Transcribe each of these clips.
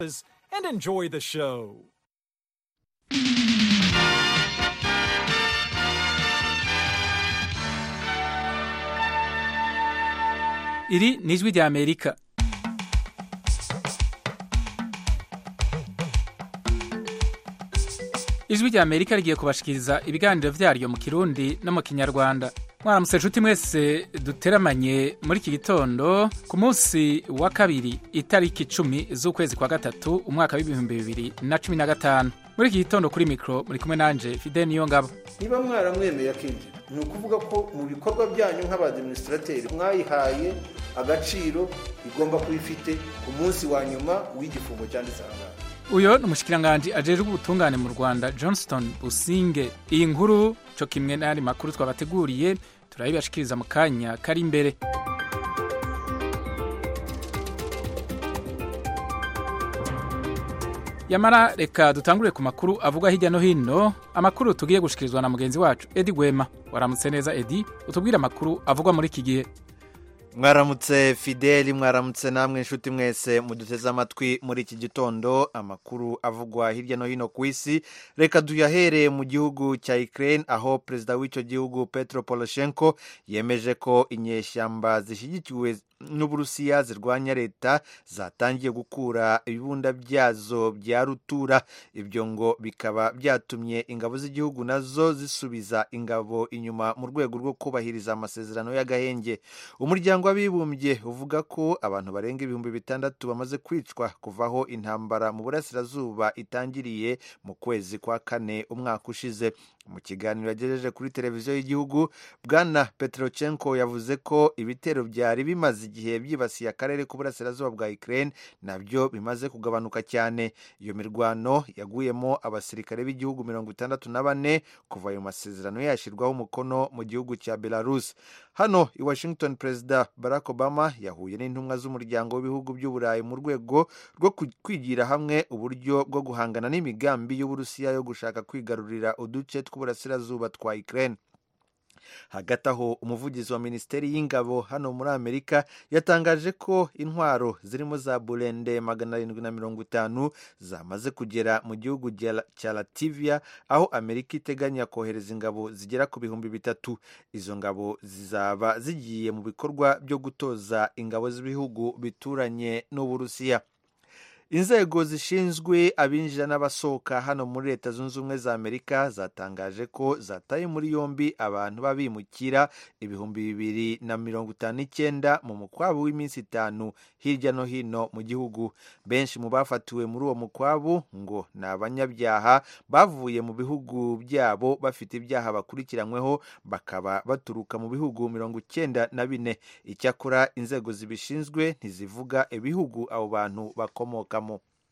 and enjoy the show. iri ni ijwi rya amerika ijwi rya amerika rigiye kubashikiriza ibiganiro vyaryo mu kirundi no mu kinyarwanda mwaramutse nshuti mwese duteramanye muri iki gitondo ku munsi wa kabiri itariki icumi z'ukwezi kwa gatatu umwaka w'ibihumbi bibiri na cumi na gatanu muri iki gitondo kuri mikoro muri kumwe nanje fide niyo ngabo niba mwaramwemeye akinjira ni ukuvuga ko mu bikorwa byanyu nk'abadiminisitrateri mwayihaye agaciro igomba kuba ifite ku munsi wa nyuma w'igifungo cyanditse aha ngaha uyo ni umushikiranganji ajejwe ubutungane mu rwanda johnston businge iyi nkuru co kimwe n'ayandi makuru twabateguriye turayibashikiriza mu kanya kari imbere yamara reka dutangurire ku makuru avugwa hirya no hino amakuru tugiye gushikirizwa na mugenzi wacu edi gwema waramutse neza edi utubwire amakuru avugwa muri iki gihe mwaramutse fideli mwaramutse namwe inshuti mwese muduteze amatwi muri iki gitondo amakuru avugwa hirya no hino ku isi reka duyahere mu gihugu cya ukraine aho perezida w'icyo gihugu petro poroshenko yemeje ko inyeshyamba zishyigikiwe n'uburusiya zirwanya leta zatangiye gukura ibibunda byazo bya rutura ibyo ngo bikaba byatumye ingabo z'igihugu nazo zisubiza ingabo inyuma mu rwego rwo kubahiriza amasezerano y'agahenge umuryango w'abibumbye uvuga ko abantu barenga ibihumbi bitandatu bamaze kwicwa kuvaho intambara mu burasirazuba itangiriye mu kwezi kwa kane umwaka ushize mu kiganiro yagejeje kuri televiziyo y'igihugu bwana petrochenko yavuze ko ibitero byari bimaze igihe byibasiye akarere k'uburasirazuba bwa ukraine nabyo bimaze kugabanuka cyane iyo mirwano yaguyemo abasirikare b'igihugu mirongo itandatu na bane kuva ayo masezerano yashyirwaho umukono mu gihugu cya belarus hano i washington perezida barack obama yahuye n'intumwa z'umuryango w'ibihugu by'uburayi mu rwego rwo kwigira hamwe uburyo bwo guhangana n'imigambi y'uburusiya yo gushaka kwigarurira uduce tw'uburasirazuba twa ukraine hagati aho umuvugizi wa minisiteri y'ingabo hano muri amerika yatangaje ko intwaro zirimo za burende magana arindwi na mirongo itanu zamaze kugera mu gihugu cya lativia aho amerika iteganya kohereza ingabo zigera ku bihumbi bitatu izo ngabo zizaba zigiye mu bikorwa byo gutoza ingabo z'ibihugu bituranye n'uburusiya inzego zishinzwe abinjira n'abasohoka hano muri leta zunze ubumwe za amerika zatangaje ko zataye muri yombi abantu b'abimukira ibihumbi bibiri na mirongo itanu n'icyenda mu mukwabu w'iminsi itanu hirya no hino mu gihugu benshi mu bafatiwe muri uwo mukwabu ngo ni abanyabyaha bavuye mu bihugu byabo bafite ibyaha bakurikiranyweho bakaba baturuka mu bihugu mirongo icyenda na bine icyakora inzego zibishinzwe ntizivuga ibihugu abo bantu bakomoka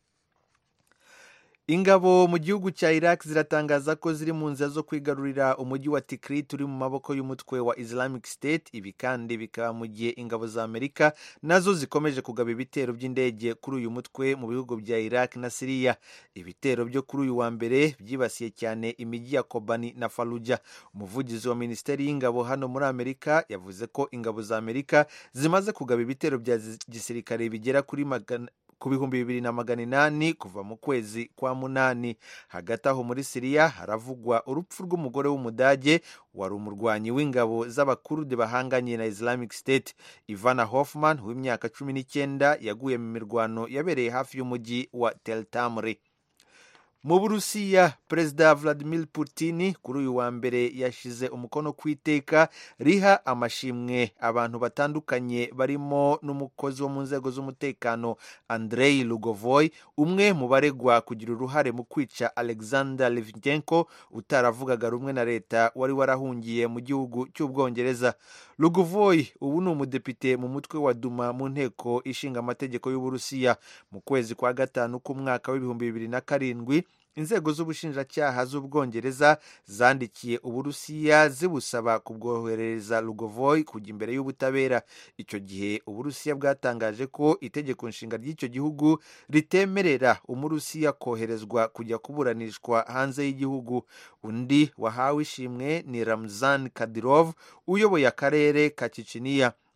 ingabo mu gihugu cya iraq ziratangaza ko ziri mu nzira zo kwigarurira umujyi wa tikrit uri mu maboko y'umutwe wa islamic state ibi kandi bikaba mu gihe ingabo za amerika nazo zikomeje kugaba ibitero by'indege kuri uyu mutwe mu bihugu bya iraq na siriya ibitero byo kuri uyu wa mbere byibasiye cyane imijyi ya kobani na faluja umuvugizi wa minisiteri y'ingabo hano muri amerika yavuze ko ingabo za amerika zimaze kugaba ibitero bya gisirikare bigera kuri magana ku bihumbi bibiri na magana inani kuva mu kwezi kwa munani hagati aho muri siriya haravugwa urupfu rw'umugore w'umudage wari umurwanyi w'ingabo z'abakurude bahanganye na islamic state ivana hoffman w'imyaka cumi n'icyenda yaguye mu mirwano yabereye hafi y'umujyi wa teltamri mu burusiya perezida vladimir putin kuri uyu wa mbere yashyize umukono ku iteka riha amashimwe abantu batandukanye barimo n'umukozi wo mu nzego z'umutekano andrei lugovoy umwe mu baregwa kugira uruhare mu kwica alexander livchenko utaravugaga rumwe na leta wari warahungiye mu gihugu cy'ubwongereza lugovoy ubu ni umudepite mu mutwe wa duma mu nteko ishinga amategeko y'uburusiya mu kwezi kwa gatanu k'umwaka w'ibihumbi bibiri na karindwi inzego z'ubushinjacyaha z'ubwongereza zandikiye uburusiya zibusaba kubwoherereza lugovoy kujya imbere y'ubutabera icyo gihe uburusiya bwatangaje ko itegeko nshinga ry'icyo gihugu ritemerera umurusiya koherezwa kujya kuburanishwa hanze y'igihugu undi wahawe ishimwe ni ramzan kadirov uyoboye akarere ka kiciniya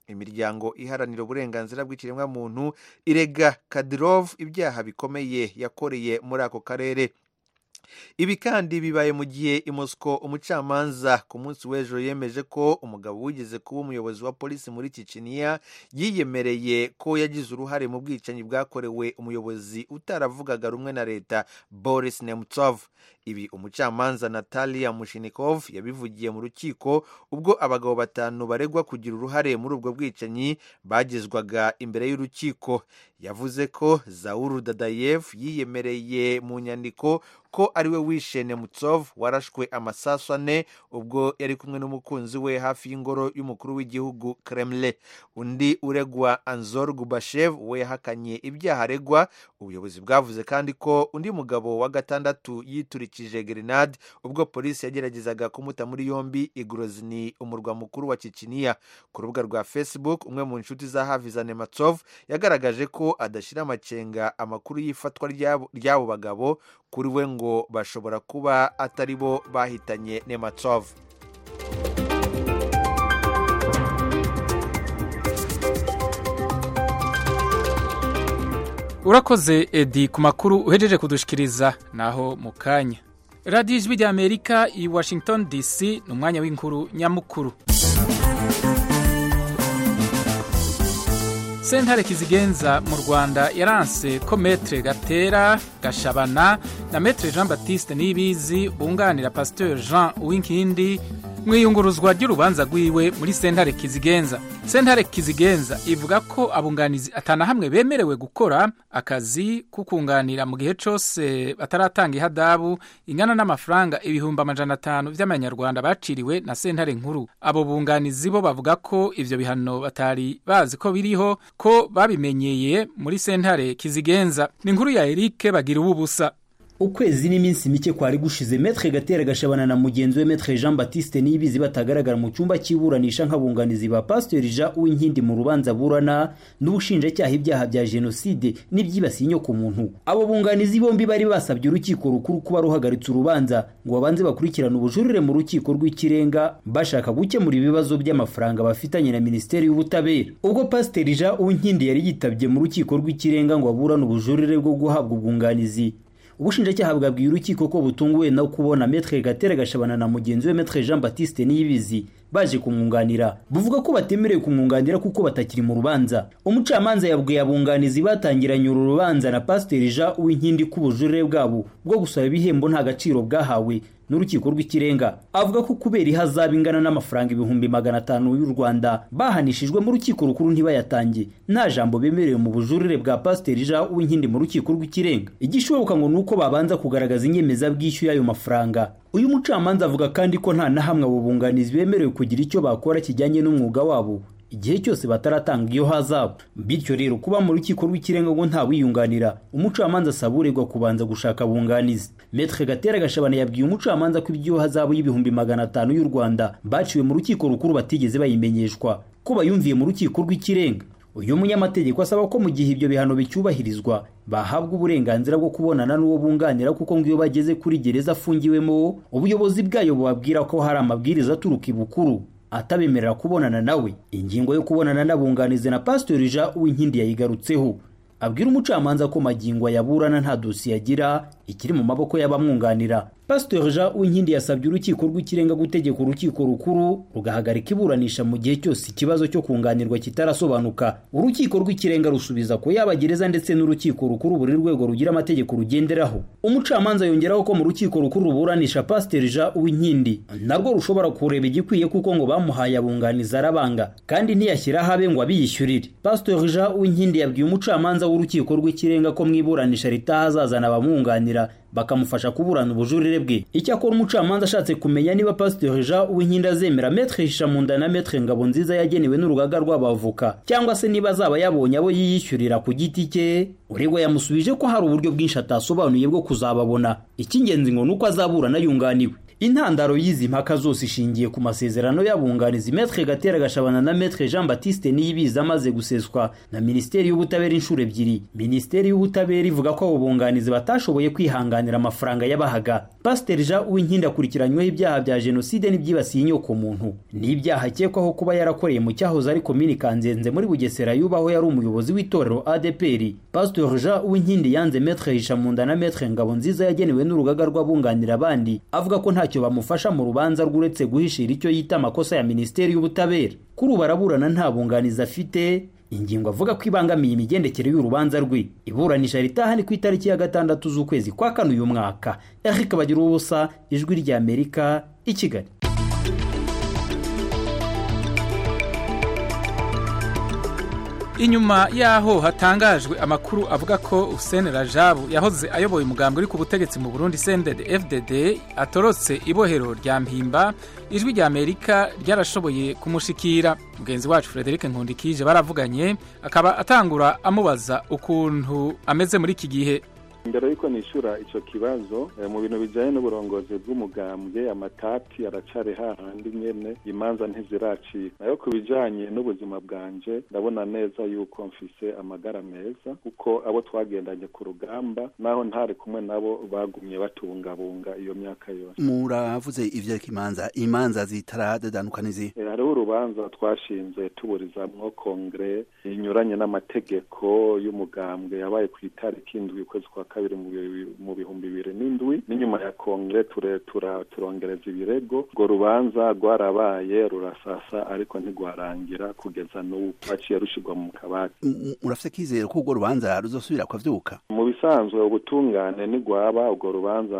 imiryango iharanira uburenganzira bw'ikiremwamuntu irega kadirov ibyaha bikomeye yakoreye muri ako karere ibi kandi bibaye mu gihe i Moscow umucamanza ku munsi w'ejo yemeje ko umugabo wigeze kuba umuyobozi wa polisi muri Chechnya yiyemereye ko yagize uruhare mu bwicanyi bwakorewe umuyobozi utaravugaga rumwe na leta Boris Nemtsov ibi umucamanza Natalia Mushinikov yabivugiye mu rukiko ubwo abagabo batanu baregwa kugira uruhare muri ubwo bwicanyi bagezwaga imbere y'urukiko yavuze ko Zauru Dadayev yiyemereye mu nyandiko ko ariwe wishe Nemtsov warashwe amasasu ane ubwo yari kumwe n'umukunzi we hafi y'ingoro y'umukuru w'igihugu Kremlin undi uregwa Anzor Gubashev we yahakanye ibyaha aregwa ubuyobozi bwavuze kandi ko undi mugabo wa gatandatu yiturikije grenade ubwo polisi yageragezaga kumuta muri yombi i Grozny umurwa mukuru wa Chechnya ku rubuga rwa Facebook umwe mu nshuti za hafi za Nematsov yagaragaje ko adashyira amacenga amakuru y'ifatwa ry'abo bagabo kuri we ngo bashobora kuba atari bo bahitanye Nematsov urakoze edi ku makuru uhejeje kudushikiriza naho mu kanya radiyo ijwi rya amerika i washington dc ni umwanya w'inkuru nyamukuru sentare kizigenza mu rwanda yaranse ko metre gatera gashabana na metre jean baptiste nibizi bunganira pasteur jean uwinkindi mu iyunguruzwa ry'urubanza rwiwe muri sentare kizigenza sentare kizigenza ivuga ko abunganizi atana hamwe bemerewe gukora akazi ko kunganira mu gihe cyose bataratanga ihadabu ingana n'amafaranga ibihumbi amajana atanu by'amanyarwanda baciriwe na sentare nkuru abo bunganizi bo bavuga ko ivyo bihano batari bazi ko biriho ko babimenyeye muri sentare kizigenza ni inkuru ya Eric bagira ububusa ukwezi n'iminsi mike kwari gushize metre gatera gashabana na mugenzi we metre jean baptiste niyibizi batagaragara mu cyumba cy'iburanisha nk'abunganizi ba pasiteri jean uwinkindi mu rubanza burana n'ubushinjacyaha ibyaha bya jenoside n'ibyibasiye inyoko muntu abo bunganizi bombi bari basabye urukiko rukuru kuba ruhagaritse urubanza ngo babanze bakurikirane ubujurire mu rukiko rw'ikirenga bashaka gukemura ibibazo by'amafaranga bafitanye na minisiteri y'ubutabera ubwo pasiteri jean uwinkindi yari yitabye mu rukiko rw'ikirenga ngo aburane ubujurire bwo guhabwa ubwunganizi ubushinjacyaha bwabwiye urukiko ko butunguwe no kubona metre gatera gashabana na mugenzi we metre jean baptiste niyibizi baje kumwunganira buvuga ko batemerewe kumwunganira kuko batakiri mu rubanza umucamanza yabwiye abunganizi batangiranye uru rubanza na pasiteri jean uwinkindi ko ubujurire bwabo bwo gusaba ibihembo nta gaciro bwahawe n'urukiko rw'ikirenga avuga ko kubera ihazaba ingana n'amafaranga ibihumbi magana atanu y'u rwanda bahanishijwe mu rukiko rukuru ntibayatange nta jambo bemerewe mu bujurire bwa pasiteri jean uwinkindi mu rukiko rw'ikirenga igishoboka ngo ni uko babanza kugaragaza inyemezabwishyu y'ayo mafaranga uyu mucamanza avuga kandi ko nta na hamwe abo bunganizi bemerewe kugira icyo bakora kijyanye n'umwuga wabo igihe cyose bataratanga iyo hazabu bityo rero kuba mu rukiko rw'ikirenga ngo nta wiyunganira umucamanza asaba uregwa kubanza gushaka abunganizi metre gatera gashabana yabwiye umucamanza ko ibyo hazabu y'ibihumbi magana atanu y'u rwanda baciwe mu rukiko rukuru batigeze bayimenyeshwa ko bayumviye mu rukiko rw'ikirenga uyu munyamategeko asaba ko mu gihe ibyo bihano bicyubahirizwa bahabwa uburenganzira bwo kubonana n'uwo bunganira kuko ngo iyo bageze kuri gereza afungiwemo ubuyobozi bwayo bubabwira ko hari amabwiriza aturuka ibukuru atabemerera kubonana nawe ingingo yo kubonana n'abunganizi na pasiteri jean uwinkindi yayigarutseho abwira umucamanza ko magingo yaburana nta dosiye agira ikiri mu maboko y'abamwunganira pasiteri jean uwinkindi yasabye urukiko rw'ikirenga gutegeka urukiko rukuru rugahagarika iburanisha mu gihe cyose ikibazo cyo kunganirwa kitarasobanuka urukiko rw'ikirenga rusubiza ko yaba gereza ndetse n'urukiko rukuru buri rwego rugira amategeko rugenderaho umucamanza yongeraho ko mu rukiko rukuru ruburanisha pasiteri jean uwinkindi narwo rushobora kureba igikwiye kuko ngo bamuhaye abunganiza arabanga kandi ntiyashyira habe ngo abiyishyurire pasiteri jean uwinkindi yabwiye umucamanza w'urukiko rw'ikirenga ko mu iburanisha ritahazazana abamwunganira bakamufasha kuburana ubujurire bwe icyakora umucamanza ashatse kumenya niba pasiteri jean uwinkindi azemera metre hishamunda na metre ngabo nziza yagenewe n'urugaga rw'abavoka cyangwa se niba azaba yabonye abo yiyishyurira ku giti cye uregwa yamusubije ko hari uburyo bwinshi atasobanuye bwo kuzababona icy'ingenzi ngo ni uko azaburana yunganiwe intandaro y'izi mpaka zose ishingiye ku masezerano y'abunganizi metre gatera gashabana na metre jean baptiste niyibizi amaze guseswa na minisiteri y'ubutabera inshuro ebyiri minisiteri y'ubutabera ivuga ko abo bunganizi batashoboye kwihanganira amafaranga y'abahaga pasiteri jean uwinkindi akurikiranyweho ibyaha bya jenoside n'ibyibasiye inyoko muntu ni ibyaha akekwaho kuba yarakoreye mu cyahoze ari komini kanzenze muri bugesera yubaho yari umuyobozi w'itorero adpr pasiteri jean uwinkindi yanze metre hishamunda na metre ngabo nziza yagenewe n'urugaga rw'abunganira abandi avuga ko ntacyo bamufasha mu rubanza rw'uretse guhishira icyo yita amakosa ya minisiteri y'ubutabera kuri ubu araburana nta bunganizi afite ingingo avuga ko ibangamiye imigendekere y'urubanza rwe iburanisha ritaha ni ku itariki ya gatandatu z'ukwezi kwa kane uyu mwaka eric bagira ubusa ijwi ry'amerika i kigali inyuma yaho hatangajwe amakuru avuga ko Hussein Rajabu yahoze ayoboye umugambi uri ku butegetsi mu Burundi CNDD FDD atorotse ibohero rya Mpimba ijwi rya Amerika ryarashoboye kumushikira mugenzi wacu Frederic Nkundikije baravuganye akaba atangura amubaza ukuntu ameze muri iki gihe mbere yuko nishura icyo kibazo mu bintu bijyanye n'uburongozi bw'umugambwe amatati aracari hahandi nyene imanza ntiziracika nayo ku bijyanye n'ubuzima bwanje ndabona neza yuko mfise amagara meza kuko abo twagendanye ku rugamba naho ntari kumwe nabo bagumye batubungabunga iyo myaka yose muravuze ivyereka imanza imanza zitaradedanuka n'izi hariho urubanza twashinze tuburizamwo kongere inyuranye n'amategeko y'umugambwe yabaye ku itariki indwi ukwezi kwa kabiri mu bihumbi bibiri n'indwi n'inyuma ya kongere turongereza ibirego urwo rubanza rwarabaye rurasasa ariko ntigwarangira kugeza n'ubu rwaciye rushirwa mu kabati murafite kizere ko urwo rubanza ruzosubira kwavyuka mu bisanzwe ubutungane ntigwaba urwo rubanza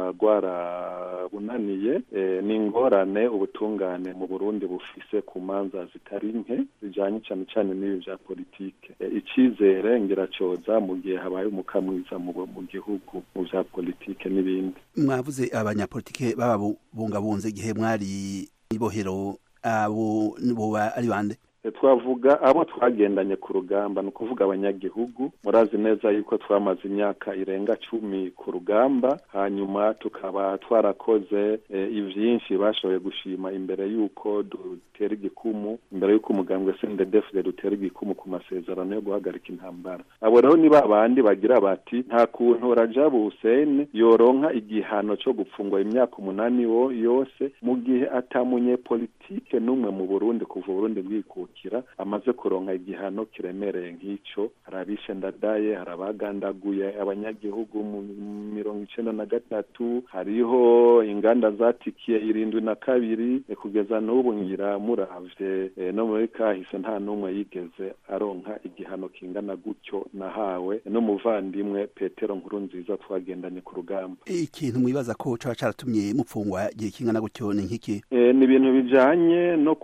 rwarabunaniye ni ingorane ubutungane mu burundi bufise ku manza zitari nke zijanye cane cane n'ibi vya politike icizere ngiracoza mu gihe habaye umukamwiza mu gihugu mu vya politike n'ibindi mwavuze abanyapolitike bababungabunze igihe mwari ibohero abo boba ari bande twavuga abo twagendanye ku rugamba ni ukuvuga abanyagihugu murazi neza yuko twamaze imyaka irenga cumi ku rugamba hanyuma tukaba twarakoze ivyinshi bashoboye gushima imbere y'uko dutera igikumu imbere y'uko umugambwe sendedefide dutera igikumu ku masezerano yo guhagarika intambara abo rero ni ba bandi bagira bati nta kuntu rajabu hussein yoronka igihano co gupfungwa imyaka umunani yose mu gihe atamunye politike n'umwe mu burundi kuva uburundi bwikuka amaze kuronka igihano kiremereye nk'icyo hari abishe ndadaye hari abagandaguye abanyagihugu mu mirongo icenda na gatatu hariho inganda zatikiye irindwi na kabiri kugeza n'ubu ngira muravye no muri kahise nta n'umwe yigeze aronka igihano kingana gutyo nahawe n'umuvandimwe petero nkuru nziza twagendanye ku rugamba ikintu mwibaza ko caba caratumye mupfungwa igihe kingana gutyo ni nk'iki ni ibintu bijanye no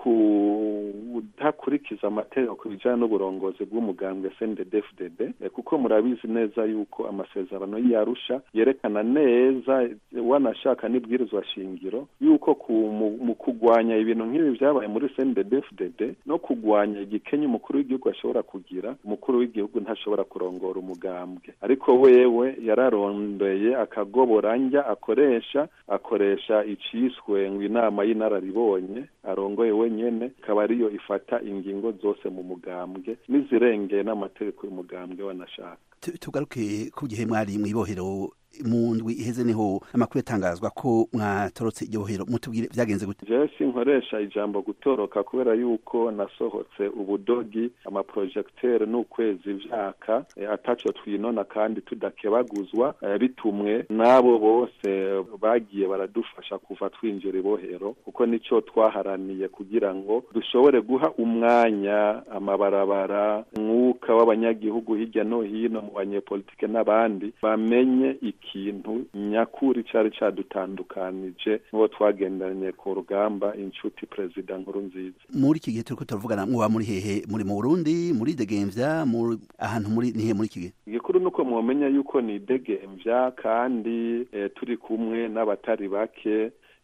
kudakurikiza amategeko ku bijyanye n'uburongozi bw'umugambwe CNDD-FDD kuko murabizi neza yuko amasezerano y'Arusha yerekana neza wanashaka n'ibwirizwa shingiro yuko mu kugwanya ibintu nk'ibi byabaye muri CNDD-FDD no kugwanya igikenye umukuru w'igihugu ashobora kugira umukuru w'igihugu ntashobora kurongora umugambwe ariko wewe yararondeye akagoboranja akoresha akoresha iciswe ngo inama y'inararibonye arongoye wenyene ikaba ariyo ifata ingingo zose mu mugambwe n'izirengeye n'amategeko y'umugambwe wanashaka tugaruke ku gihe mwari mw'ibohero mu ndwi iheze niho amakuru yatangazwa ko mwatorotse iryo bohero mutubwire vyagenze gute jewe sinkoresha ijambo gutoroka kubera yuko nasohotse ubudogi amaprojecteur n'ukwezi vyaka e, ataco twinona kandi tudakebaguzwa e, bitumwe n'abo bose bagiye baradufasha kuva twinjira ibohero kuko nico twaharaniye kugira ngo dushobore guha umwanya amabarabara mwuka w'abanyagihugu hirya no hino mu banyepolitike n'abandi bamenye ikintu nyakuri cari cadutandukanije n'uwo twagendanye ku rugamba inshuti perezida nkuru nziza muri iki gihe turiko turavugana muba muri hehe muri mu burundi muri degemvya ahantu muri nihe muri iki gihe igikuru nuko mwomenya yuko ni degemvya kandi e, turi kumwe n'abatari bake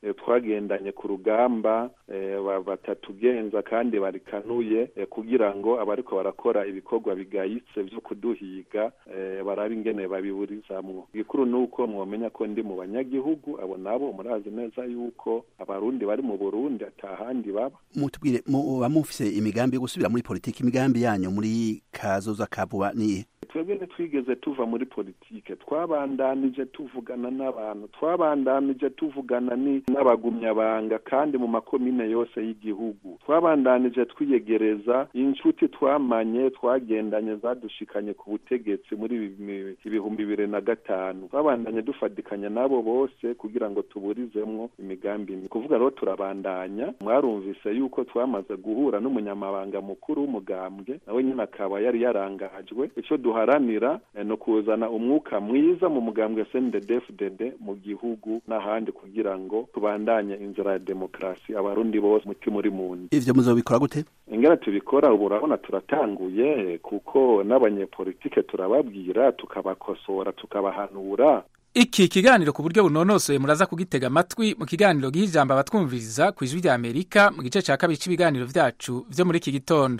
twagendanye ku rugamba batatugenza kandi barikanuye kugira ngo abariko barakora ibikorwa bigayitse vyo kuduhiga barabe ingene babiburizamwo igikuru ni uko mwomenya ko ndi mu banyagihugu abo nabo murazi neza yuko abarundi bari mu burundi atahandi baba mutubwire muba mufise imigambi yo gusubira muri politiki imigambi yanyu muri kazoza ka vuba niye twebwe ntitwigeze tuva muri politike twabandanije tuvugana n'abantu twabandanije tuvugana n'abagumyabanga kandi mu makomine yose y'igihugu twabandanije twiyegereza inshuti twamanye twagendanye zadushikanye ku butegetsi muri ibihumbi bibiri na gatanu twabandanye dufatikanya n'abo bose kugira ngo tuburizemwo imigambi ni kuvuga rero turabandanya mwarumvise yuko twamaze guhura n'umunyamabanga mukuru w'umugambwe nawe nyine akaba yari yarangajwe ico duharanira no kuzana umwuka mwiza mu mugambwe CNDD-FDD mu gihugu n'ahandi kugira ngo tubandanye inzira ya demokarasi abarundi bose mutima uri mundi ivyo muzobikora gute ingene tubikora ubu urabona turatanguye kuko n'abanyepolitike turababwira tukabakosora tukabahanura iki kiganiro ku buryo bunonosoye muraza kugitega amatwi mu kiganiro giha ijambo abatwumviriza ku ijwi rya amerika mu gice cya kabiri cy'ibiganiro vyacu vyo muri iki gitondo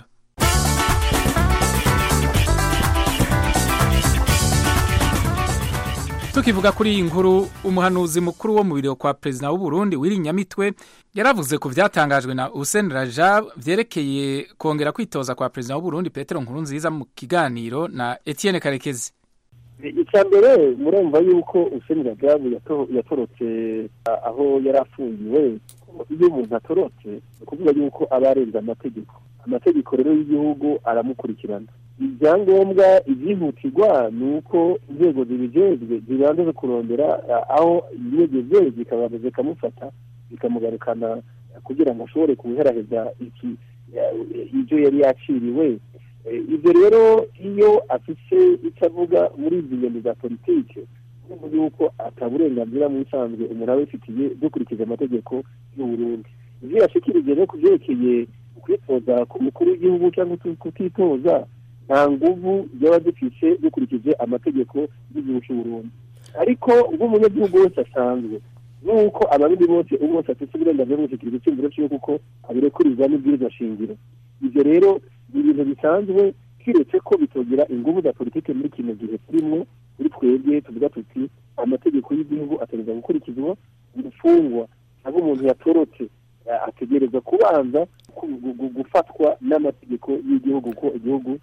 tukivuga kuri iyi nkuru umuhanuzi mukuru wo mu biro kwa perezida w'u Burundi wiri nyamitwe yaravuze ku vyatangajwe na Hussein Rajab vyerekeye kongera kwitoza kwa perezida w'u Burundi Petero Nkurunziza mu kiganiro na Etienne Karekezi icya mbere murumva yuko Hussein Rajab yatorotse aho yari afungiwe iyo umuntu atorotse ni ukuvuga yuko aba arenze amategeko amategeko rero y'igihugu aramukurikirana ibyangombwa ibyihutirwa ni uko inzego zibijejwe zibanza kurondera aho yigeze zikabanza zikamufata zikamugarukana kugira ngo ashobore kubiheraheza iki ibyo yari yaciriwe ibyo rero iyo afite icyo avuga muri izi ngendo za politiki urumva yuko ataburenganzira mu bisanzwe umuntu aba abifitiye dukurikije amategeko y'uburundi ibyo yashikirije no ku byerekeye kwitoza ku mukuru w'igihugu cyangwa kutitoza nta nguvu byaba dufise dukurikije amategeko y'igihugu cy'uburundi ariko nk'umunyagihugu wese asanzwe nuko abarundi bose ubu bose afite uburenganzira bwo gushyikiriza icyemezo cy'uko kuko abirekuririza n'ibwirizwa shingiro ibyo rero ni ibintu bisanzwe kiretse ko bitogera inguvu za politiki muri kino gihe turimo kuri twebwe tuvuga tuti amategeko y'igihugu ategereza gukurikizwa gufungwa cyangwa umuntu yatorotse ategereza kubanza gufatwa n'amategeko y'igihugu ko igihugu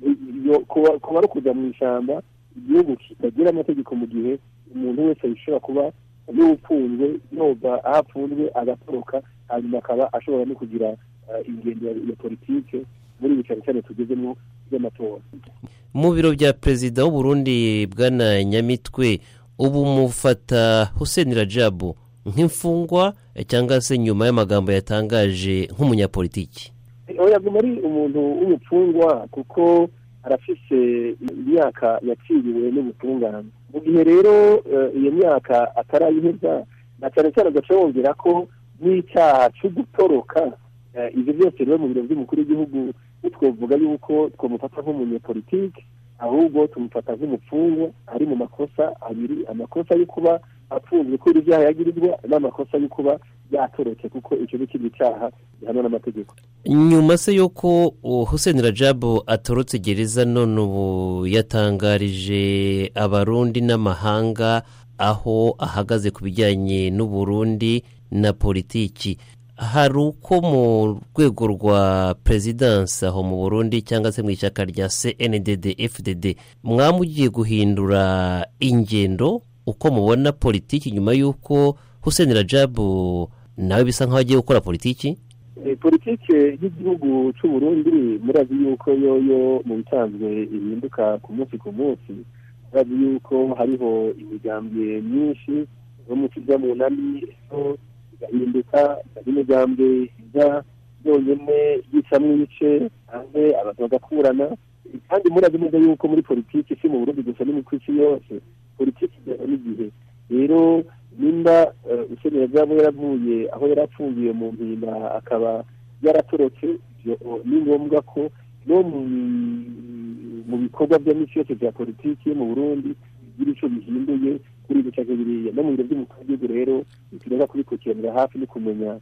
kuba ari kujya mu ishyamba igihugu kitagira amategeko mu gihe umuntu wese yishobora kuba n'ufunzwe yoba aho apfunzwe agatoroka hanyuma akaba ashobora no kugira ingendo ya politike muri ibi cyane cyane tugezemo by'amatora mu biro bya perezida w'uburundi bwana nyamitwe ubu mufata hussein rajabu nk'imfungwa cyangwa se nyuma y'amagambo yatangaje nk'umunyapolitiki yaguma ari umuntu w'umupfungwa kuko arafise imyaka yaciriwe n'ubutungane mu gihe rero iyo myaka atarayiheza na cyane cyane agaca yongera ko n'icyaha cyo gutoroka ibyo byose rero mu biro by'umukuru w'igihugu twavuga yuko twamufata nk'umunyepolitike ahubwo tumufata nk'umupfungwa ari mu makosa abiri amakosa yo kuba apfunzwe kubera ibyaha yagirizwa n'amakosa yo kuba yatorotse kuko icyo ni ikindi cyaha gihanwa n'amategeko nyuma se y'uko hussein rajabu atorotse gereza none ubu yatangarije abarundi n'amahanga aho ahagaze ku bijyanye n'uburundi na politiki hari uko mu rwego rwa perezidansi aho mu burundi cyangwa se mu ishyaka rya cndd fdd mwamugiye guhindura ingendo uko mubona politiki nyuma y'uko hussein rajabu nawe bisa nk'aho agiye gukora politiki politiki y'igihugu cy'uburundi murazi yuko yoyo mu bisanzwe ihinduka ku munsi ku munsi murazi yuko hariho imigambwe myinshi yo mu kijya mu nani igahinduka n'imigambwe ijya yonyine yicamo ibice hanze abantu bagakurana kandi murazi neza yuko muri politiki si mu burundi gusa no mu isi yose politiki ijyana n'igihe rero nimba ukeneye byaba yaravuye aho yari afungiye mu mpinda akaba yaratorotse ni ngombwa ko no mu bikorwa bya misi yose bya politiki mu burundi bigira icyo bihinduye kuri ibyo cyangwa biriya no mu biro by'umukuru w'igihugu rero bitureba kubikurikiza kubikurikiranira hafi no kumenya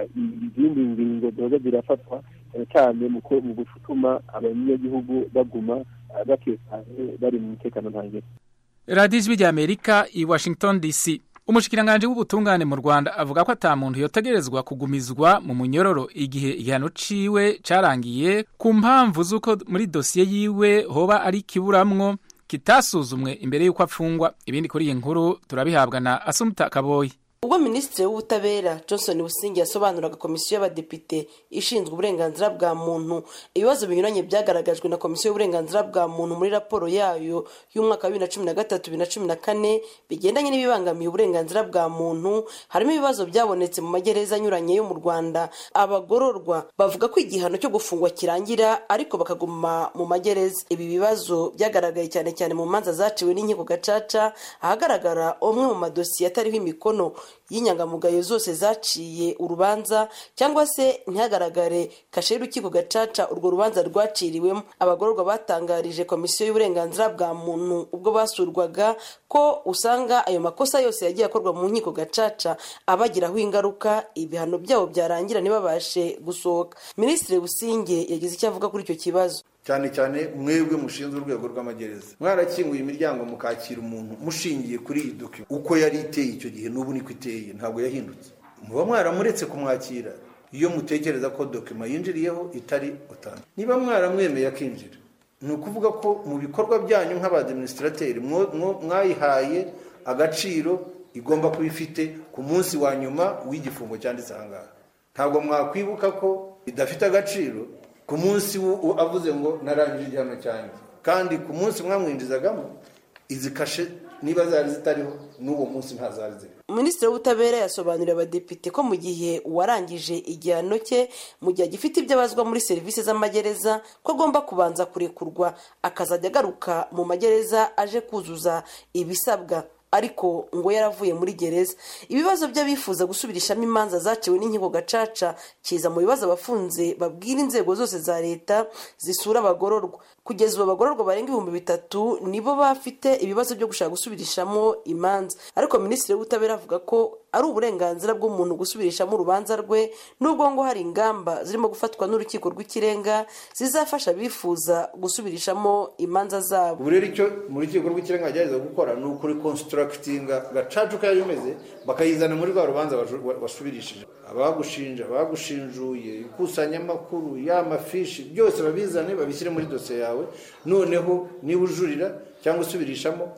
izindi ngingo zihoza zirafatwa cyane cyane mu gutuma abanyagihugu baguma batekanye bari mu mutekano ntangere radiyo ijwi rya amerika i washington dc umushikiranganji w'ubutungane mu rwanda avuga ko ata muntu yotegerezwa kugumizwa mu munyororo igihe igihano ciwe carangiye ku mpamvu z'uko muri dosiye yiwe hoba ari kiburamwo kitasuzumwe imbere y'uko afungwa ibindi kuri iyi nkuru turabihabwa na asumuta kaboyi ubwo minisitiri w'ubutabera johnson busingi yasobanuraga komisiyo y'abadepite ishinzwe uburenganzira bwa muntu ibibazo binyuranye byagaragajwe na komisiyo y'uburenganzira bwa muntu muri raporo yayo y'umwaka wa bibiri na cumi na gatatu bibiri na cumi na kane bigendanye n'ibibangamiye uburenganzira bwa muntu harimo ibibazo byabonetse mu magereza anyuranye yo mu rwanda abagororwa bavuga ko igihano cyo gufungwa kirangira ariko bakaguma mu magereza ibi bibazo byagaragaye cyane cyane mu manza zaciwe n'inkiko gacaca ahagaragara umwe mu madosiye atariho imikono y'inyangamugayo zose zaciye urubanza cyangwa se ntihagaragare kashe y'urukiko gacaca urwo rubanza rwaciriwemo abagororwa batangarije komisiyo y'uburenganzira bwa muntu ubwo basurwaga ko usanga ayo makosa yose yagiye akorwa mu nkiko gacaca abagiraho ingaruka ibihano byabo byarangira ntibabashe gusohoka minisitiri businge yagize icyo avuga kuri icyo kibazo cyane cyane mwebwe mushinzwe urwego rw'amagereza mwarakinguye imiryango mukakira umuntu mushingiye kuri iyi dokima uko yari iteye icyo gihe n'ubu niko iteye ntabwo yahindutse muba mwaramuretse kumwakira iyo mutekereza ko dokima yinjiriyeho itari utanu niba mwaramwemeye akinjira ni ukuvuga ko mu bikorwa byanyu nk'abadiminisitrateri mwayihaye agaciro igomba kuba ifite ku munsi wa nyuma w'igifungo cyanditse aha ngaha ntabwo mwakwibuka ko idafite agaciro ku munsi avuze ngo narangije igihano cyanjye kandi ku munsi mwamwinjizagamo izi kashe niba zari zitariho n'uwo munsi ntazari ziriho minisitiri w'ubutabera yasobanuriye abadepite ko mu gihe uwarangije igihano cye mu gihe agifite ibyo abazwa muri serivisi z'amagereza ko agomba kubanza kurekurwa akazajya agaruka mu magereza aje kuzuza ibisabwa ariko ngo yaravuye muri gereza ibibazo by'abifuza gusubirishamo imanza zaciwe n'inkiko gacaca kiza mu bibazo abafunze babwira inzego zose za leta zisura abagororwa kugeza ubu abagororwa barenga ibihumbi bitatu nibo bafite ibibazo byo gushaka gusubirishamo imanza ariko minisitiri w'ubutabera avuga ko ari uburenganzira bw'umuntu gusubirishamo urubanza rwe nubwo ngo hari ingamba zirimo gufatwa n'urukiko rw'ikirenga zizafasha abifuza gusubirishamo imanza zabo ubu rero icyo mu rukiko rw'ikirenga bagerageza gukora ni ukurikonsitaragitininga gacaca uko yari imeze bakayizana muri rwa rubanza wasubirishije abagushinja abagushinjuye ikusanyamakuru y'amafishi byose babizane babishyire muri dosiye yawe noneho niba ujurira cyangwa usubirishamo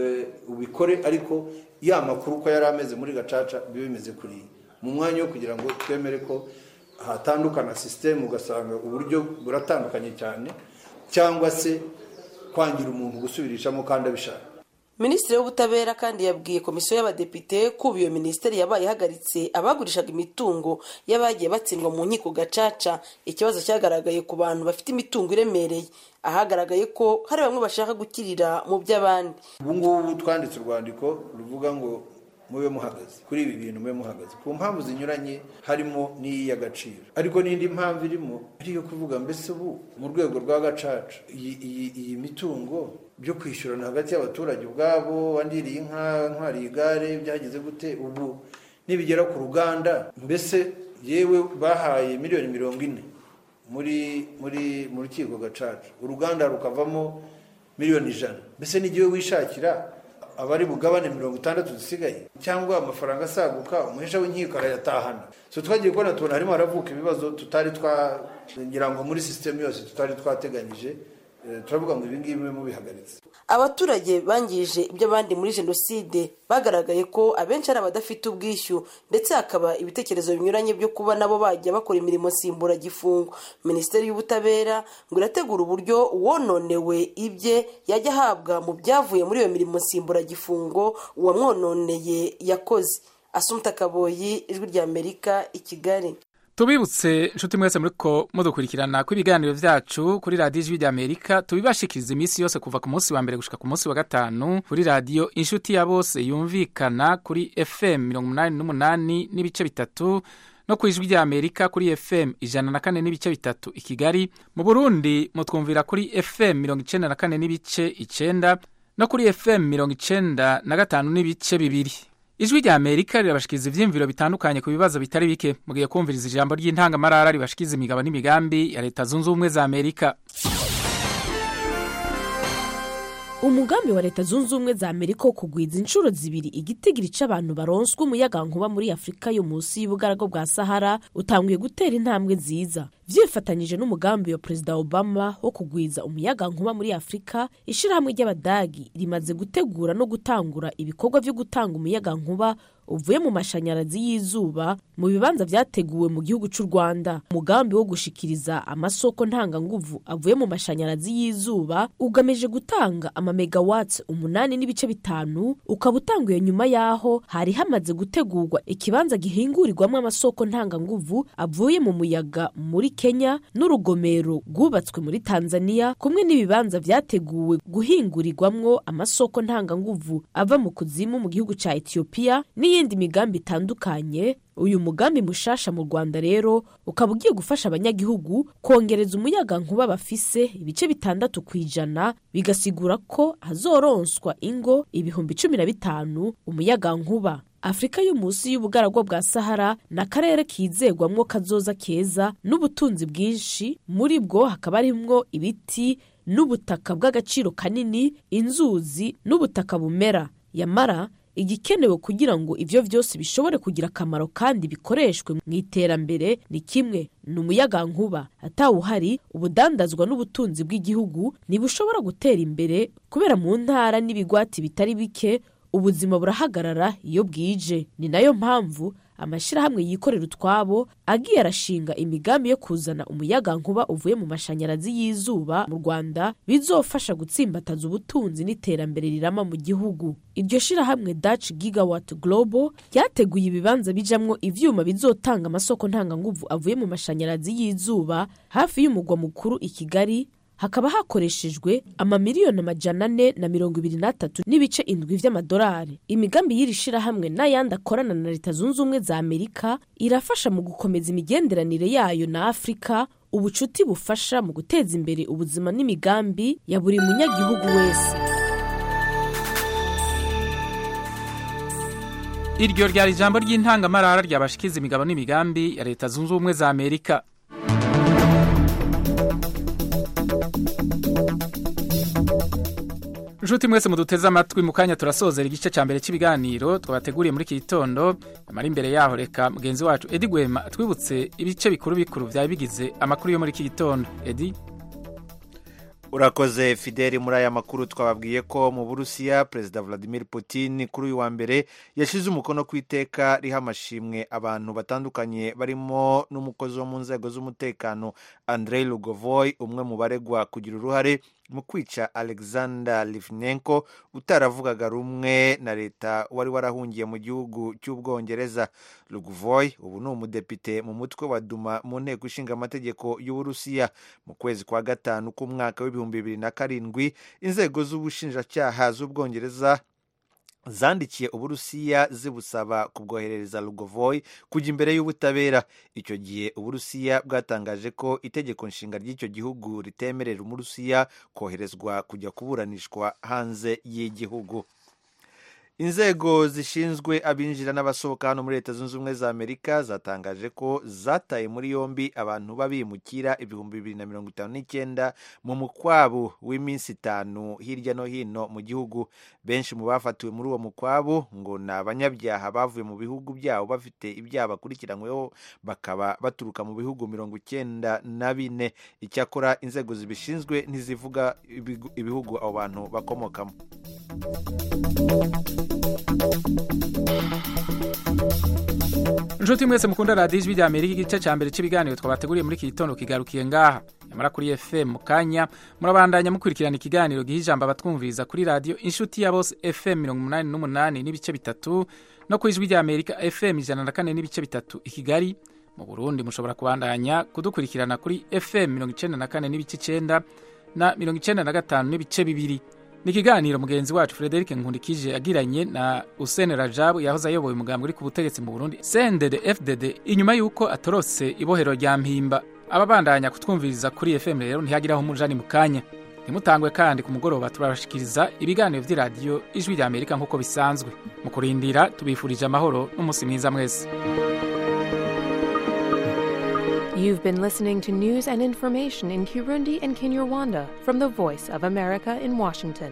ubikore ariko ya makuru uko yari ameze muri gacaca biba bimeze kuriya mu mwanya wo kugira ngo twemere ko hatandukana sisiteme ugasanga uburyo buratandukanye cyane cyangwa se kwangira umuntu gusubirishamo kandi abishaka minisitiri w'ubutabera kandi yabwiye komisiyo y'abadepite ko ubu iyo minisiteri yabaye ihagaritse abagurishaga imitungo y'abagiye batsindwa mu nkiko gacaca ikibazo cyagaragaye ku bantu bafite imitungo iremereye ahagaragaye ko hari bamwe bashaka gukirira mu by'abandi ubu ngubu twanditse urwandiko ruvuga ngo mube muhagaze kuri ibi bintu mube muhagaze ku mpamvu zinyuranye harimo n'iy'agaciro ariko n'indi mpamvu irimo ari iyo kuvuga mbese ubu mu rwego rwa gacaca iyi mitungo byo kwishyurana hagati y'abaturage ubwabo wandiriye inka ntwariye igare byageze gute ubu nibigera ku ruganda mbese yewe bahaye miliyoni mirongo ine muri muri mu rukiko gacaca uruganda rukavamo miliyoni ijana mbese n'igihe wishakira abari bugabane mirongo itandatu zisigaye cyangwa amafaranga asaguka umuhesha w'inkiko arayatahana so twagiye kubona tubona harimo haravuka ibibazo tutari twagira ngo muri sisitemu yose tutari twateganyije turavuga ngo ibingibi bibe mubihagaritse abaturage bangije iby'abandi muri jenoside bagaragaye ko abenshi ari abadafite ubwishyu ndetse hakaba ibitekerezo binyuranye byo kuba nabo bajya bakora imirimo nsimburagifungo minisiteri y'ubutabera ngo irategura uburyo uwononewe ibye yajya ahabwa mu byavuye muri iyo mirimo nsimburagifungo uwamwononeye yakoze asumta kaboyi ijwi ry'amerika i kigali tubibutse inshuti mwese muri ko mudukurikirana ko ibiganiro byacu kuri radiyo ijwi ry'amerika tubibashikiriza iminsi yose kuva ku munsi wa mbere gushika ku munsi wa gatanu kuri radiyo inshuti ya bose yumvikana kuri fm mirongo umunani n'umunani n'ibice bitatu no ku ijwi ry'amerika kuri fm ijana na kane n'ibice bitatu i kigali mu burundi mutwumvira kuri fm mirongo icenda na kane n'ibice icenda no kuri fm mirongo icenda na gatanu n'ibice bibiri ijwi rya amerika rirabashikiriza ivyiyumviro bitandukanye ku bibazo bitari bike mugiye kumviriza ijambo ry'intangamarara ribashikiza imigabo n'imigambi ya leta zunze ubumwe za amerika umugambi wa leta zunze ubumwe za amerika wo kugwiza inshuro zibiri igitigiri c'abantu baronswa umuyagankuba muri afurika yo munsi y'ubugarago bwa sahara utanguye gutera intambwe nziza vyifatanyije n'umugambi wa perezida obama wo kugwiza umuyagankuba muri afurika ishirahamwe ry'abadagi rimaze gutegura no gutangura ibikorwa vyo gutanga umuyagankuba uvuye mu mashanyarazi y'izuba mu bibanza vyateguwe mu gihugu c'u rwanda umugambi wo gushikiriza amasoko ntanganguvu avuye mu mashanyarazi y'izuba ugamije gutanga amamegawatts umunani n'ibice bitanu ukaba utanguye nyuma y'aho hari hamaze gutegurwa ikibanza gihingurirwamo amasoko ntanganguvu avuye mu muyaga muri kenya n'urugomero rwubatswe muri tanzania kumwe n'ibibanza vyateguwe guhingurirwamwo amasoko ntanganguvu ava mu kuzimu mu gihugu ca etiyopiya n'iyindi migambi itandukanye uyu mugambi mushasha mu rwanda rero ukaba ugiye gufasha abanyagihugu kongereza umuyaga nkuba bafise ibice bitandatu ku ijana bigasigura ko hazoronswa ingo ibihumbi cumi na bitanu umuyaga nkuba afurika yo munsi y'ubugaragwa bwa sahara ni akarere kizegwamwo kazoza keza n'ubutunzi bwinshi muri bwo hakaba harimwo ibiti n'ubutaka bw'agaciro kanini inzuzi n'ubutaka bumera yamara igikenewe kugira ngo ivyo vyose bishobore kugira akamaro kandi bikoreshwe mu iterambere ni kimwe ni umuyagankuba atawuhari ubudandazwa n'ubutunzi bw'igihugu ntibushobora gutera imbere kubera mu ntara n'ibigwati bitari bike ubuzima burahagarara iyo bwije ni nayo mpamvu amashyirahamwe yikorera utwabo agiye arashinga imigambi yo kuzana umuyagankuba uvuye mu mashanyarazi y'izuba mu rwanda bizofasha gutsimbataza ubutunzi n'iterambere rirama mu gihugu iryo shyirahamwe dutch gigawatt global ryateguye ibibanza bijamwo ivyuma bizotanga amasoko ntanganguvu avuye mu mashanyarazi y'izuba hafi y'umugwa mukuru i kigali hakaba hakoreshejwe amamiliyoni amajana ane na mirongo ibiri n'atatu n'ibice indwi vy'amadolari imigambi y'iri shirahamwe n'ayandi akorana na leta zunze ubumwe za amerika irafasha mu gukomeza imigenderanire yayo na afurika ubucuti bufasha mu guteza imbere ubuzima n'imigambi ya buri munyagihugu wese iryo ryari ijambo ry'intangamarara ryabashikiza imigabo n'imigambi ya leta zunze ubumwe za amerika nshuti mwese muduteze amatwi mu kanya turasozera igice cya mbere cy'ibiganiro twabateguriye muri iki gitondo amara imbere yaho reka mugenzi wacu edi gwema atwibutse ibice bikuru bikuru byari bigize amakuru yo muri iki gitondo edi urakoze fideli muri aya makuru twababwiye ko mu burusiya perezida vladimir putin kuri uyu wa mbere yashyize umukono ku iteka riha amashimwe abantu batandukanye barimo n'umukozi wo mu nzego z'umutekano andrei lugovoy umwe mu baregwa kugira uruhare mu kwica alexander livnenko utaravugaga rumwe na leta wari warahungiye mu gihugu cy'ubwongereza lugovoy ubu ni umudepite mu mutwe wa duma mu nteko ishinga amategeko y'uburusiya mu kwezi kwa gatanu k'umwaka w'ibihumbi bibiri na karindwi inzego z'ubushinjacyaha z'ubwongereza zandikiye uburusiya zibusaba kubwoherereza lugovoy kujya imbere y'ubutabera icyo gihe uburusiya bwatangaje ko itegeko nshinga ry'icyo gihugu ritemerera umurusiya koherezwa kujya kuburanishwa hanze y'igihugu inzego zishinzwe abinjira n'abasohoka hano muri leta zunze ubumwe za amerika zatangaje ko zataye muri yombi abantu b'abimukira ibihumbi bibiri na mirongo itanu n'icyenda mu mukwabu w'iminsi itanu hirya no hino mu gihugu benshi mu bafatiwe muri uwo mukwabu ngo ni abanyabyaha bavuye mu bihugu byabo bafite ibyaha bakurikiranyweho bakaba baturuka mu bihugu mirongo icyenda na bine icyakora inzego zibishinzwe ntizivuga ibihugu abo bantu bakomokamo inshuti mwese mukunda radiyo ijwi rya amerika igice cya mbere cy'ibiganiro twabateguriye muri iki gitondo kigarukiye ngaha nyamara kuri fm mu kanya murabandanya mukurikirana ikiganiro giha ijambo abatwumviriza kuri radiyo inshuti ya bose fm mirongo umunani n'umunani n'ibice bitatu no ku ijwi rya amerika fm ijana na kane n'ibice bitatu i kigali mu burundi mushobora kubandanya kudukurikirana kuri fm mirongo icyenda na kane n'ibice icyenda na mirongo icyenda na gatanu n'ibice bibiri ni ikiganiro mugenzi wacu frederic nkundikije yagiranye na usene rajabu yahoze ayoboye umugambi uri ku butegetsi mu burundi sendede fdd inyuma y'uko atorotse ibohero rya mpimba ababandanya kutwumviriza kuri fm rero ntihagiraho umujani mu kanya ntimutangwe kandi ku mugoroba turabashikiriza ibiganiro by'iradiyo ijwi rya amerika nk'uko bisanzwe mu kurindira tubifurije amahoro n'umunsi mwiza mwese You've been listening to news and information in Kirundi and Kinyarwanda from the Voice of America in Washington.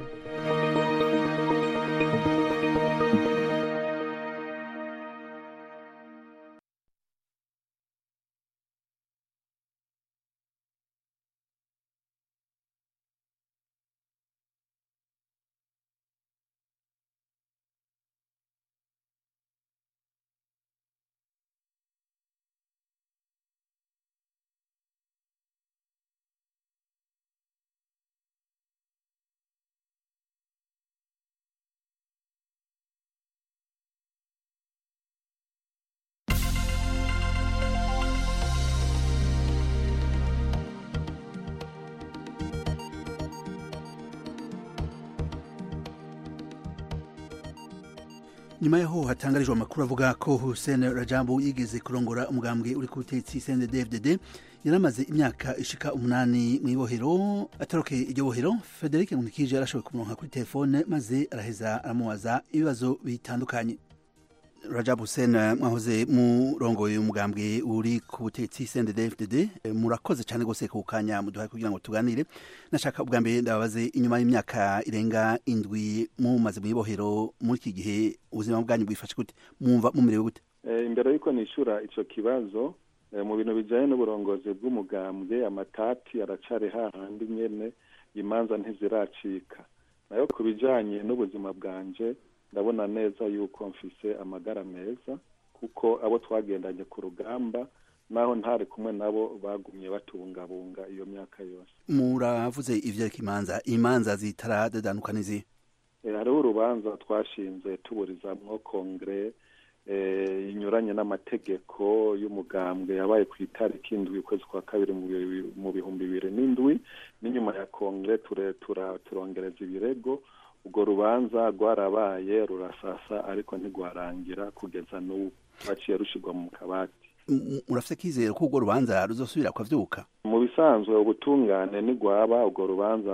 nyuma yaho hatangarijwe amakuru avuga ko Hussein Rajabu yigeze kurongora umugambwe uri ku butegetsi CNDD-FDD yaramaze imyaka ishika umunani mu ibohero atarokeye iryo bohero Frederic Nkulikije yarashoboye kumuronka kuri telefone maze araheza aramubaza ibibazo bitandukanye Rajab Hussein mwahoze murongoye umugambwe uri ku butegetsi CNDD-FDD murakoze cyane gose ku kanya muduhaye kugira ngo tuganire nashaka ubwa mbere ndababaze inyuma y'imyaka irenga indwi mumaze mu ibohero muri iki gihe ubuzima bwanyu bwifashe gute mwumva mumerewe gute imbere y'uko nishura icyo kibazo mu bintu bijyanye n'uburongozi bw'umugambwe amatati aracari hahandi nyene imanza ntiziracika nayo ku bijyanye n'ubuzima bwanje ndabona neza yuko mfise amagara meza kuko abo twagendanye ku rugamba naho ntari kumwe nabo bagumye batungabunga iyo myaka yose muravuze ivyereka imanza imanza zitaradadanuka n'izihe hariho urubanza twashinze tuburizamwo kongere inyuranye n'amategeko y'umugambwe yabaye ku itariki indwi ukwezi kwa kabiri mu bihumbi bibiri n'indwi n'inyuma ya kongere turongereza ibirego urwo rubanza rwarabaye rurasasa ariko ntigwarangira kugeza n'ubu rwaciye rushirwa mu kabati murafite kizere ko urwo rubanza ruzosubira kwavyuka mu bisanzwe ubutungane ntigwaba urwo rubanza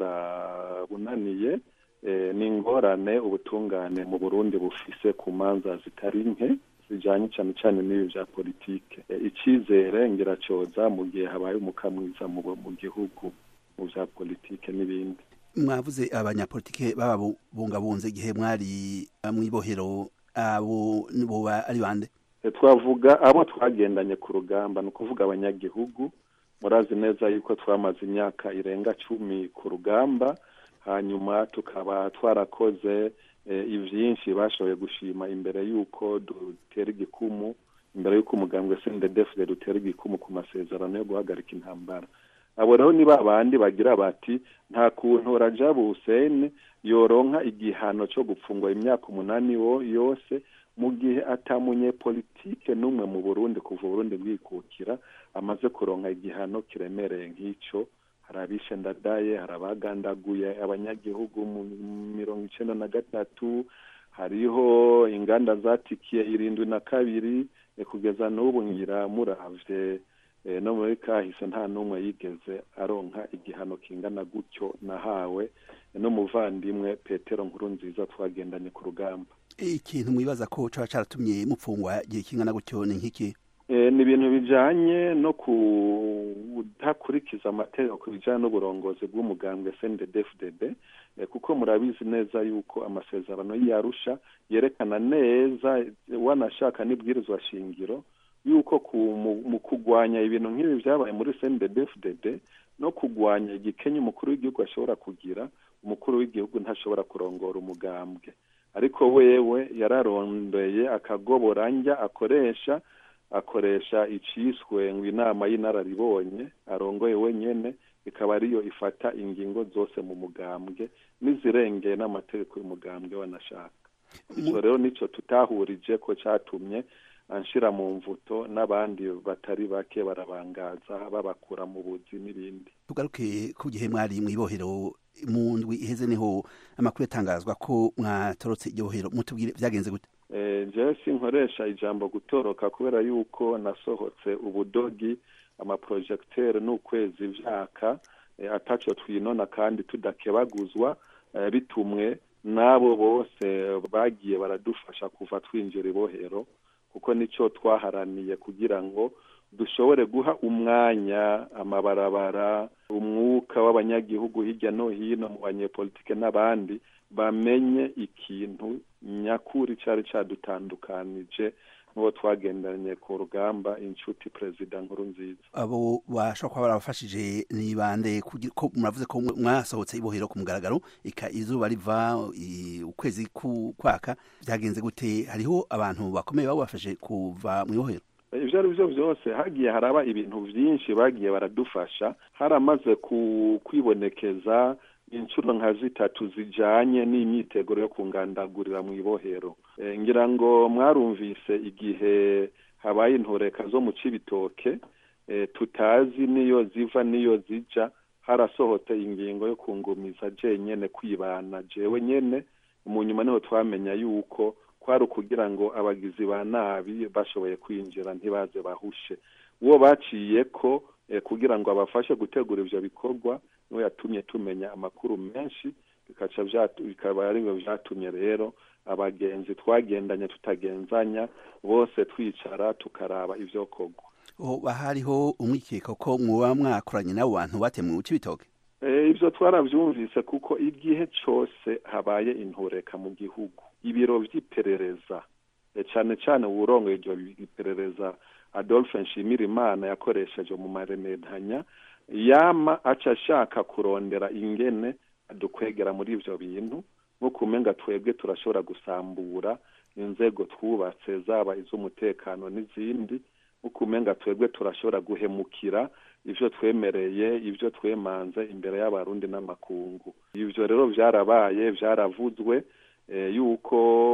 rwarabunaniye ni ingorane ubutungane mu burundi bufise ku manza zitari nke zijanye cyane cyane n'ibi vya politike icizere ngiracoza mu gihe habaye umuka mwiza mu gihugu mu vya politike n'ibindi mwavuze abanyapolitike bababungabunze igihe mwari mw'ibohero abo boba ari bande twavuga abo twagendanye ku rugamba ni ukuvuga abanyagihugu murazi neza yuko twamaze imyaka irenga cumi ku rugamba hanyuma tukaba twarakoze ivyinshi bashoboye gushima imbere y'uko dutera igikumu imbere y'uko umugambwe sendedefide dutera igikumu ku masezerano yo guhagarika intambara abo rero ni babandi bagira bati nta kuntu rajabu hussein yoronka igihano cyo gupfungwa imyaka umunani yose mu gihe atamunye politike n'umwe mu burundi kuva uburundi bwikukira amaze kuronka igihano kiremereye nk'icyo hari abishe ndadaye hari abagandaguye abanyagihugu mu mirongo icenda na gatatu hariho inganda zatikiye irindwi na kabiri kugeza n'ubu ngira muravye no muri kahise nta n'umwe yigeze aronka igihano kingana gutyo nahawe n'umuvandimwe petero nkuru nziza twagendanye ku rugamba ikintu mwibaza ko caba caratumye mupfungwa igihe kingana gutyo ni nk'iki ni ibintu bijanye no kudakurikiza amategeko ku bijanye n'uburongozi bw'umugambwe sndfdd kuko murabizi neza yuko amasezerano y'arusha yerekana neza wanashaka n'ibwirizwa shingiro yuko mu kugwanya ibintu nk'ibi byabaye muri sndfdd no kugwanya igikenye umukuru w'igihugu ashobora kugira umukuru w'igihugu ntashobora kurongora umugambwe ariko wewe yararondeye akagoboranja akoresha akoresha iciswe ngo inama y'inararibonye arongoye wenyene ikaba ariyo ifata ingingo zose mu mugambwe n'izirengeye n'amategeko y'umugambwe wanashaka icyo rero nico tutahurije ko catumye anshira mu mvuto n'abandi batari bake barabangaza babakura mu buzi n'ibindi tugaruke ku gihe mwari mw'ibohero mu ndwi iheze niho amakuru yatangazwa ko mwatorotse iryo bohero mutubwire vyagenze gute jewe sinkoresha ijambo gutoroka kubera yuko nasohotse ubudogi amaprojecteur n'ukwezi vyaka ataco twinona kandi tudakebaguzwa bitumwe n'abo bose bagiye baradufasha kuva twinjira ibohero kuko nicyo twaharaniye kugira ngo dushobore guha umwanya amabarabara umwuka w'abanyagihugu hirya no hino mu banyepolitike n'abandi bamenye ikintu nyakuri cyari cyadutandukanije n'uwo twagendanye ku rugamba inshuti perezida nkuru nziza abo bashobora kuba barabafashije ni bande ko muravuze ko mwasohotse ibohero ku mugaragaro ika izuba riva ukwezi kwaka byagenze gute hariho abantu bakomeye babafashe kuva mu ibohero ibyo ari byo byose hagiye haraba ibintu byinshi bagiye baradufasha haramaze kwibonekeza inshuro nka zitatu zijanye n'imyiteguro yo kungandagurira mu ibohero ngira ngo mwarumvise igihe habaye intoreka zo mu cibitoke tutazi niyo ziva niyo zija harasohotse ingingo yo kungumiza jenyene kwibana jewe nyene mu nyuma niho twamenya yuko kwari ukugira ngo abagizi ba nabi bashoboye kwinjira ntibaze bahushe uwo baciye ko kugira ngo abafashe gutegura ivyo bikorwa niwe yatumye tumenya amakuru menshi bikaca bikaba ari byo vyatumye rero abagenzi twagendanye tutagenzanya bose twicara tukaraba ivyo kogwa hariho umwikeko ko muba mwakoranye n'abo bantu batemwe mu cibitoke ibyo twarabyumvise kuko igihe cyose habaye intureka mu gihugu ibiro by'iperereza cyane cyane uburongo iryo iperereza adolphe nshimirimana yakoresheje mu maremedanya yama aca ashaka kurondera ingene dukwegera muri ibyo bintu nko kumenga twebwe turashobora gusambura inzego twubatse zaba iz'umutekano n'izindi nko kumenga twebwe turashobora guhemukira ibyo twemereye ibyo twemanze imbere y'abarundi n'amakungu ibyo rero byarabaye byaravuzwe yuko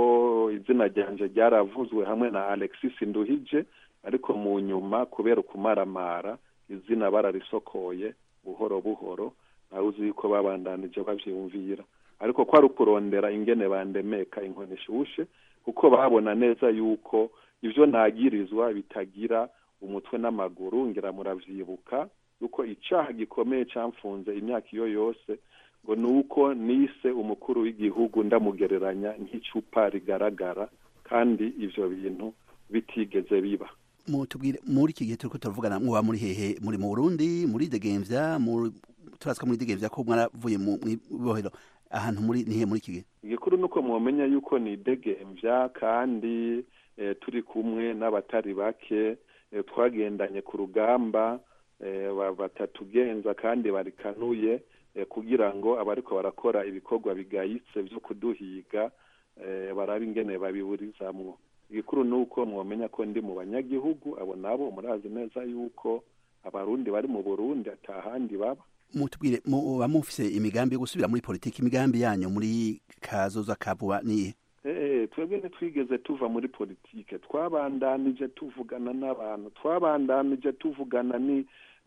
izina ryanje ryaravuzwe hamwe na alexis nduhije ariko mu nyuma kubera ukumaramara izina bararisokoye buhoro buhoro nawe uzi yuko babandanije babyiyumvira ariko ko ari ukurondera ingene bandemeka inkoni ishushe kuko babona neza yuko ibyo ntagirizwa bitagira umutwe n'amaguru ngira muravyibuka yuko icaha gikomeye camfunze imyaka iyo yose ngo ni uko nise umukuru w'igihugu ndamugereranya nk'icupa rigaragara kandi ivyo bintu bitigeze biba mutubwire muri iki gihe turiko turavugana muba muri hehe muri mu Burundi muri Degemvya turazwa muri Degemvya ko mwaravuye mu bohero ahantu muri nihe muri iki gihe igikuru nuko mwomenya yuko ni Degemvya kandi e, turi kumwe n'abatari bake e, twagendanye ku rugamba e, batatugenza kandi barikanuye e, kugira ngo abariko barakora ibikorwa bigayitse vyo kuduhiga e, barabe ingene babiburizamwo igikuru ni uko mwamenya ko ndi mu banyagihugu abo nabo murazi neza yuko abarundi bari mu burundi atahandi baba mutubwire muba mufise imigambi yo gusubira muri politiki imigambi yanyu muri kazoza kavuba niye eh twebwe ntitwigeze tuva muri politike twabandanije tuvugana n'abantu twabandanije tuvugana ni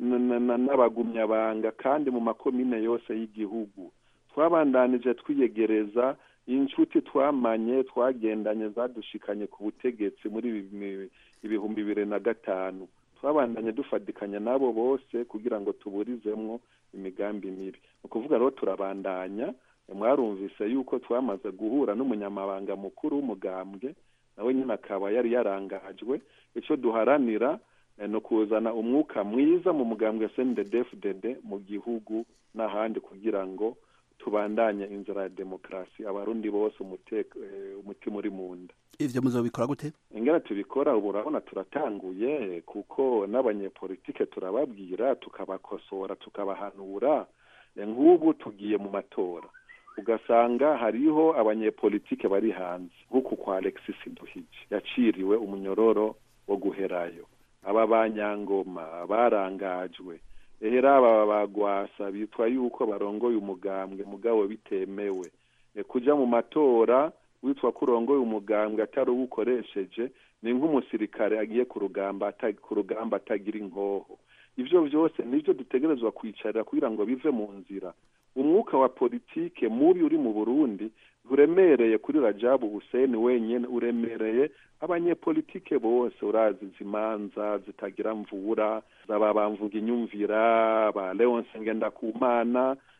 n'abagumyabanga kandi mu makomine yose y'igihugu twabandanije twiyegereza inshuti twamanye twagendanye zadushikanye ku butegetsi muri ibihumbi bibiri na gatanu twabandanye dufatikanya n'abo bose kugira ngo tuburizemwo imigambi mibi ni ukuvuga rero turabandanya mwarumvise yuko twamaze guhura n'umunyamabanga mukuru w'umugambwe nawe nyine akaba yari yarangajwe icyo duharanira ni ukuzana umwuka mwiza mu mugambwe sndedfdd mu gihugu n'ahandi kugira ngo tubandanye inzira ya demokarasi abarundi bose umutima uri mu nda ivyo muzobikora gute ingene tubikora ubu urabona turatanguye kuko n'abanyepolitike turababwira tukabakosora tukabahanura nk'ubu tugiye mu matora ugasanga hariho abanyepolitike bari hanze nk'uku kwa alexis duhije yaciriwe umunyororo wo guherayo aba banyangoma barangajwe ehera aba bagwasa bitwa yuko barongoye umugambwe mugabo bitemewe kuja mu matora witwa ko urongoye umugambwe atari uwo ukoresheje ni nk'umusirikare agiye ku rugamba ku rugamba atagira inkoho ivyo vyose nivyo dutegerezwa kwicarira kugira ngo bive mu nzira umwuka wa politike mubi uri mu burundi uremereye kuri rajabu huseni wenyine uremereye abanyepolitike bose urazi izimanza zitagira mvura zaba bamvuga inyumvira ba leonse ngendakumana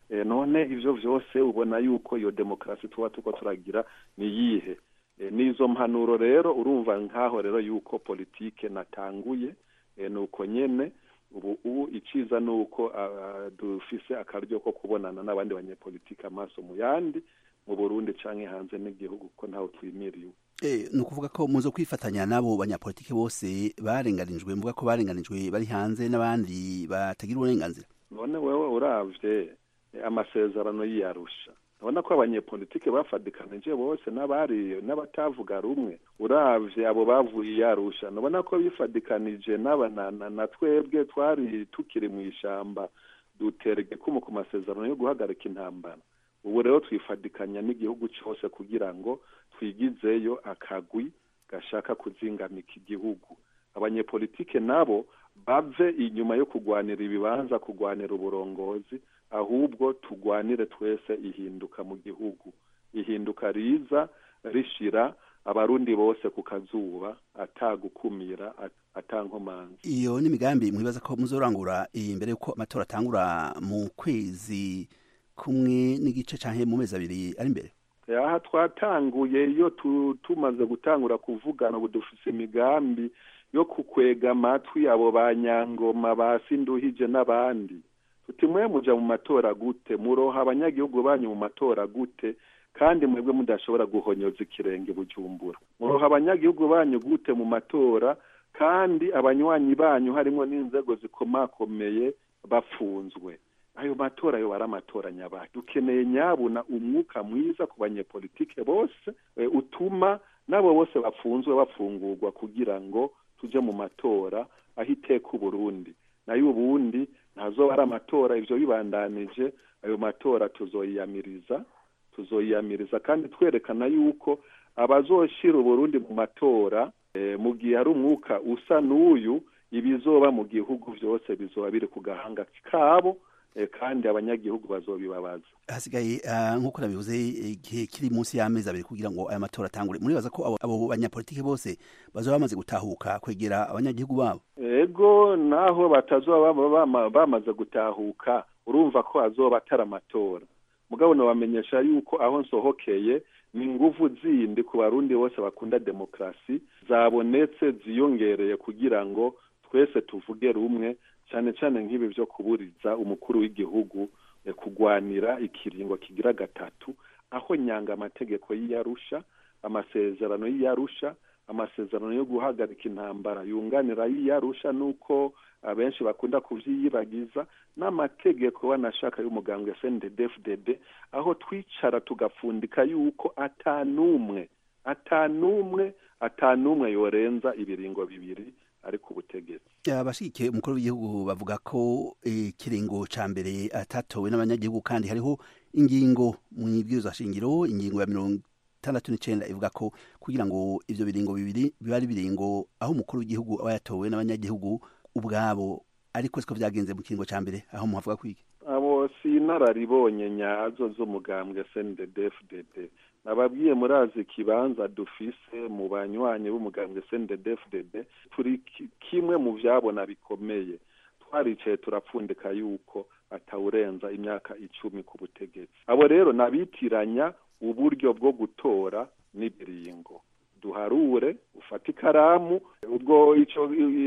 Eh, none ivyo vyose ubona yuko iyo demokarasi tuba tuko turagira ni yihe Eh, n'izo mpanuro rero urumva nkaho rero yuko politike natanguye eh, nuko nyene ubu ubu iciza ni uko ah, dufise akaryo ko kubonana n'abandi banyepolitike amaso mu yandi mu burundi canke hanze n'igihugu ko ntawe twimiriwe Eh, ni ukuvuga ko muzo kwifatanya n'abo banyapolitike bose barenganijwe mvuga ko barenganijwe bari hanze n'abandi batagira uburenganzira none wewe uravye eh, amasezerano y'iyarusha urabona ko abanyepolitike bafadikanije bose n'abari n'abatavuga rumwe uravye abo bavuye iyarusha nubona ko bifadikanije n'aba na, na, na twebwe twari tukiri mu ishamba dutera igikumu ku masezerano yo guhagarika intambara ubu rero twifadikanya n'igihugu cyose kugira ngo twigizeyo akagwi gashaka kuzingamika igihugu abanyepolitike nabo bave inyuma yo kugwanira ibibanza kugwanira uburongozi ahubwo tugwanire twese ihinduka mu gihugu ihinduka riza rishira abarundi bose ku kazuba atagukumira atankomanzi iyo ni imigambi mwibaza ko muzorangura iyi mbere yuko amatora atangura mu kwezi kumwe n'igice canke mu mezi abiri ari imbere aha twatanguye iyo tu- tumaze gutangura kuvugana ubu dufise imigambi yo kukwega amatwi abo ba nyangoma ba sinduhije n'abandi tuti mwe muja mu matora gute muroha abanyagihugu banyu mu matora gute kandi mwebwe mudashobora guhonyoza ikirenge bujumbura muroha abanyagihugu banyu gute mu matora kandi abanywanyi banyu harimwo n'inzego zikomakomeye bafunzwe ayo matora yo ari amatora nyabahi dukeneye nyabuna umwuka mwiza ku banyepolitike bose eh, utuma n'abo bose bafunzwe bafungurwa kugira ngo tuje mu matora aho iteka uburundi nayo ubundi ntazoba ari amatora ivyo bibandanije ayo matora tuzoyiyamiriza tuzoyiyamiriza kandi twerekana yuko abazoshira uburundi mu matora eh, mu gihe hari umwuka usa n'uyu ibizoba mu gihugu vyose bizoba biri ku gahanga kabo eh, kandi abanyagihugu bazobibabaza hasigaye ah, nk'uko nabivuze igihe kiri munsi y'amezi abiri kugira ngo aya matora atangure muribaza ko abo, abo banyapolitike bose bazoba bamaze gutahuka kwegera abanyagihugu babo ego naho batazoba bama- bama- bamaze gutahuka urumva ko azoba atari amatora mugabo nabamenyesha yuko aho nsohokeye ni inguvu zindi ku barundi bose bakunda demokarasi zabonetse ziyongereye kugira ngo twese tuvuge rumwe cyane cyane nk'ibi byo kuburiza umukuru w'igihugu eh, kugwanira ikiringo kigira gatatu aho nyanga amategeko y'iyarusha amasezerano y'iyarusha amasezerano yo guhagarika intambara yunganira y'iyarusha nuko abenshi bakunda kuvyiyibagiza n'amategeko wanashaka y'umugambwe SNDD-FDD aho twicara tugafundika yuko atanumwe atanumwe atanumwe yorenza ibiringo bibiri ari ku butegetsi abashigikiye umukuru w'igihugu bavuga ko ikiringo ca mbere atatowe n'abanyagihugu kandi hariho ingingo mu ibwirizwa shingiro ingingo ya mirongo itandatu n'icenda ivuga ko kugira ngo ivyo biringo bibiri biba ari biringo aho umukuru w'igihugu aba yatowe n'abanyagihugu ubwabo ariko siko vyagenze mu kiringo ca mbere aho muhavuga kwiki abo si inararibonye nyazo z'umugambwe SNDD-FDD nababwiye murazi ikibanza dufise mu banywanyi b'umugambwe SNDD-FDD turi ki- kimwe mu vyabona bikomeye twaricaye turapfundika yuko atawurenza imyaka icumi ku butegetsi abo rero nabitiranya uburyo bwo gutora n'ibiringo duharure ufate ikaramu ubwo ico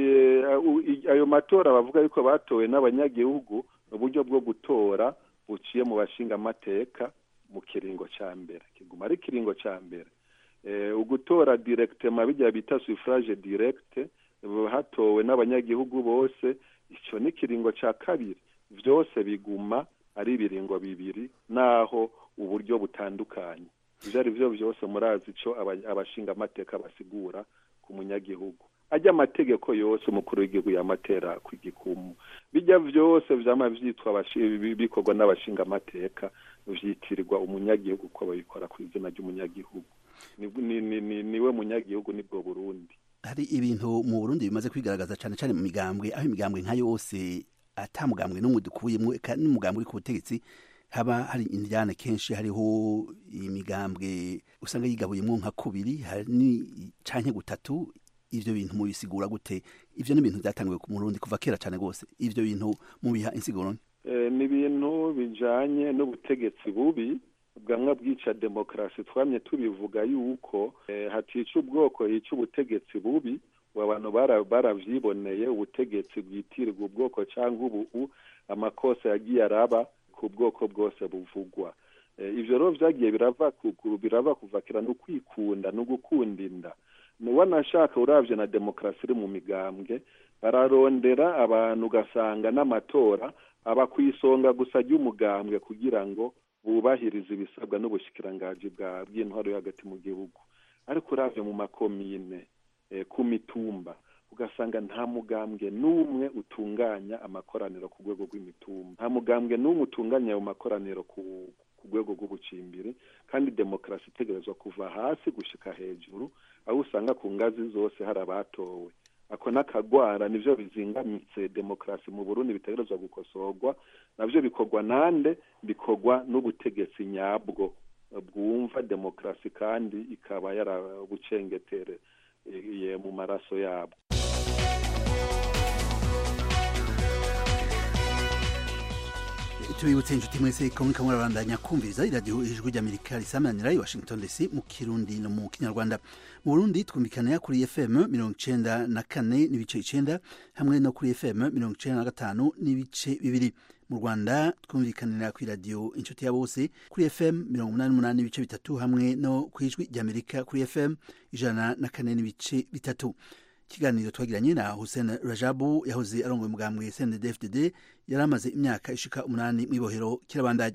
i- i- ayo matora bavuga yuko batowe n'abanyagihugu ni uburyo bwo gutora buciye mu bashingamateka mu kiringo ca mbere kiguma ari ikiringo ca mbere eh, ugutora directement bijya bita suffrage direct eh, hatowe n'abanyagihugu bose ico ni ikiringo ca kabiri vyose biguma ari ibiringo bibiri naho uburyo butandukanye ivyo ari vyo vyose murazi ico aba- abashingamateka basigura ku munyagihugu ajya amategeko yose umukuru w'igihugu yamatera ku gikumu bijya vyose vyama vyitwa abashi- bi- bikorwa n'abashingamateka vyitirirwa umunyagihugu ko babikora ku izina ry'umunyagihugu ni, ni, ni, ni, niwe munyagihugu nibwo burundi hari ibintu mu burundi bimaze kwigaragaza cane cane mu migambwe aho imigambwe nka yose ata mugambwe n'umwe dukuyemwo eka n'umugambwe uri ku butegetsi haba hari indyane kenshi hariho imigambwe usanga yigabuyemwo nka kubiri hari ni canke gutatu ivyo bintu mubisigura gute ivyo ni ibintu vyatanguye ku murundi kuva kera cane gose ivyo bintu mubiha insiguro nke? ni ibintu bijanye n'ubutegetsi bubi bwamwe bwica demokarasi twamye tubivuga yuko hatica ubwoko yica ubutegetsi bubi abantu baravyiboneye ubutegetsi bwitirirwa ubwoko cyangwa ubu amakosa yagiye araba ku bwoko bwose buvugwa ivyo rero vyagiye birava birava kuvakira no kwikunda no gukunda inda wanashaka uravye na demokarasi iri mu migambwe bararondera abantu ugasanga n'amatora aba ku isonga gusa ry'umugambwe kugira ngo bubahirize ibisabwa n'ubushikiranganji bw'intwaro yo hagati mu gihugu ariko uravye mu makomine ku mitumba ugasanga nta mugambwe n'umwe utunganya amakoraniro ku rwego rw'imitumba nta mugambwe n'umwe utunganya ayo makoraniro ku rwego rw'ubucimbiri kandi demokarasi itegerezwa kuva hasi gushika hejuru aho usanga ku ngazi zose hari abatowe ako n'akagwara nivyo bizingamitse demokarasi mu burundi bitegerezwa gukosorwa navyo bikorwa nande bikorwa n'ubutegetsi nyabwo bwumva demokarasi kandi ikaba yarabucengetere mu maraso yabo tubibutse inshuti mwese ko muriko murabandanya kumviriza iradiyo ijwi ry'amerika risamanira i washington dc mu kirundi no mu kinyarwanda mu burundi twumvikanira kuri fm mirongo icenda na kane n'ibice icenda hamwe no kuri fm mirongo icenda na gatanu n'ibice bibiri mu rwanda twumvikanira ku iradiyo inshuti ya bose kuri fm mirongo umunani n'umunani n'ibice bitatu hamwe no ku ijwi ry'amerika kuri fm ijana na kane n'ibice bitatu ikiganiro twagiranye na Hussein Rajabu yahoze arongoye umugambwe CNDD-FDD yari amaze imyaka ishika umunani mu ibohero kirabandanya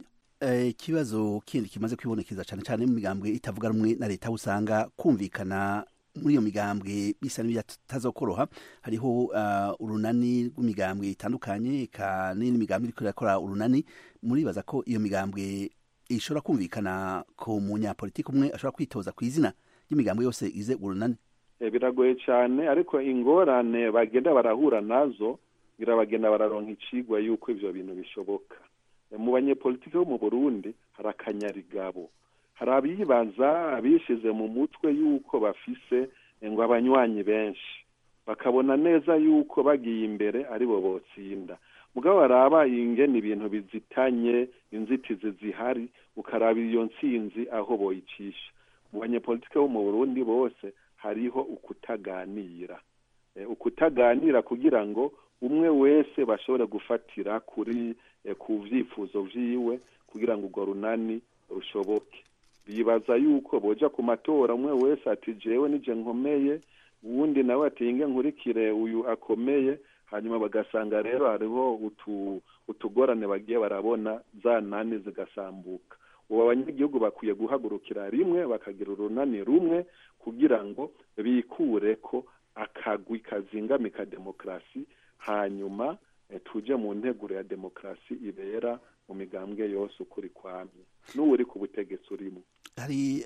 ikibazo kindi kimaze kwibonekeza cyane cyane mu migambwe itavuga rumwe na leta usanga kumvikana muri iyo migambwe bisa n'ibyatazokoroha hariho uh, urunani rw'imigambwe itandukanye eka n'indi migambwe iriko irakora urunani muribaza ko iyo migambwe ishobora kumvikana ku munyapolitiki umwe ashobora kwitoza ku izina ry'imigambwe yose ize urunani biragoye cyane ariko ingorane bagenda barahura nazo ngira bagenda bararonka icigwa yuko ivyo bintu bishoboka mu banyepolitiki bo mu burundi hari akanyarigabo hari abibaza abishize mu mutwe yuko bafise ngo abanywanyi benshi bakabona neza yuko bagiye imbere aribo botsinda mugabo baraba ingene ibintu bizitanye inzitizi zihari ukaraba iyo ntsinzi aho boyicisha mu banyepolitiki bo mu burundi bose hariho ukutaganira ukutaganira kugira ngo umwe wese bashobore gufatira kuri ku vyifuzo vyiwe kugira ngo urwo runani rushoboke bibaza yuko boja ku matora umwe wese ati jewe nije nkomeye uwundi nawe ati inge nkurikire uyu akomeye hanyuma bagasanga rero hariho utu utugorane bagiye barabona za nani zigasambuka ubu abanyagihugu bakwiye guhagurukira rimwe bakagira urunani rumwe kugira ngo bikure ko akagwi kazingamika demokarasi hanyuma tuje mu nteguro ya demokarasi ibera mu migambwe yose ukuri kwamye n'ubu uri ku butegetsi urimo hari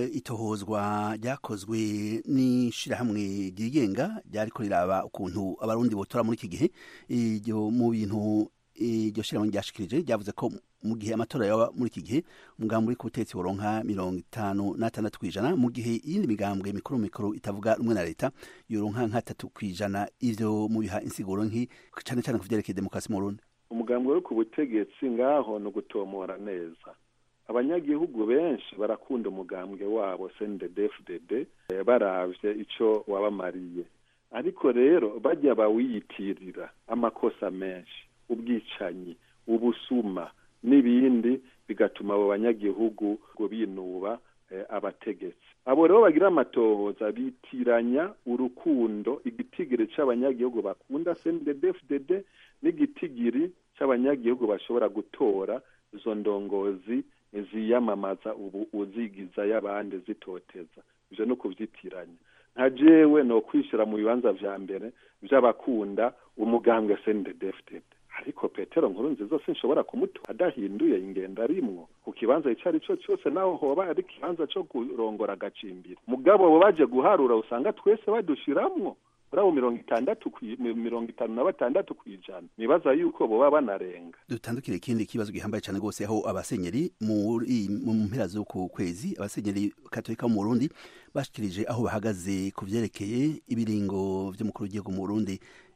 itohozwa ryakozwe n'ishyirahamwe ryigenga ryariko riraba ukuntu abarundi botora muri iki gihe iryo mu bintu iryo shyirahamwe ryashikirije ryavuze ko mu gihe amatora yaba muri iki gihe umugambi uri ku butegetsi woronka mirongo itanu n'atandatu ku ijana mu gihe iyindi migambwe mikuru mikuru itavuga rumwe na leta yoronka nk'atatu ku ijana ivyo mubiha insiguro nki cane cane ku vyerekeye demokarasi mu burundi umugambi uri ku butegetsi ngaho ni ugutomora neza abanyagihugu benshi barakunda umugambwe wabo CNDD-FDD baravye ico wabamariye ariko rero bajya bawiyitirira amakosa menshi ubwicanyi ubusuma n'ibindi bigatuma abo banyagihugu ngo binuba abategetsi abo rero bagira amatohoza bitiranya urukundo igitigiri c'abanyagihugu bakunda CNDD-FDD n'igitigiri c'abanyagihugu bashobora gutora izo ndongozi ziyamamaza ubu uzigiza y'abandi zitoteza ivyo no kuvyitiranya nka jewe no kwishira mu bibanza vya mbere vy'abakunda umugambwe CNDD-FDD ariko petero nkuru nziza sinshobora kumutora adahinduye ingendo arimwo ku kibanza ico ari cyo cyose naho hoba ari ikibanza co kurongora agacimbiri mugabo bo baje guharura usanga twese badushiramwo muri abo mirongo itandatu mirongo itanu na batandatu ku ijana nibaza yuko boba banarenga dutandukire ikindi kibazo gihambaye cyane rwose aho abasenyeri muri mu mpera z'uku kwezi abasenyeri katolika mu burundi bashikirije aho bahagaze ku vyerekeye ibiringo vy'umukuru w'igihugu mu burundi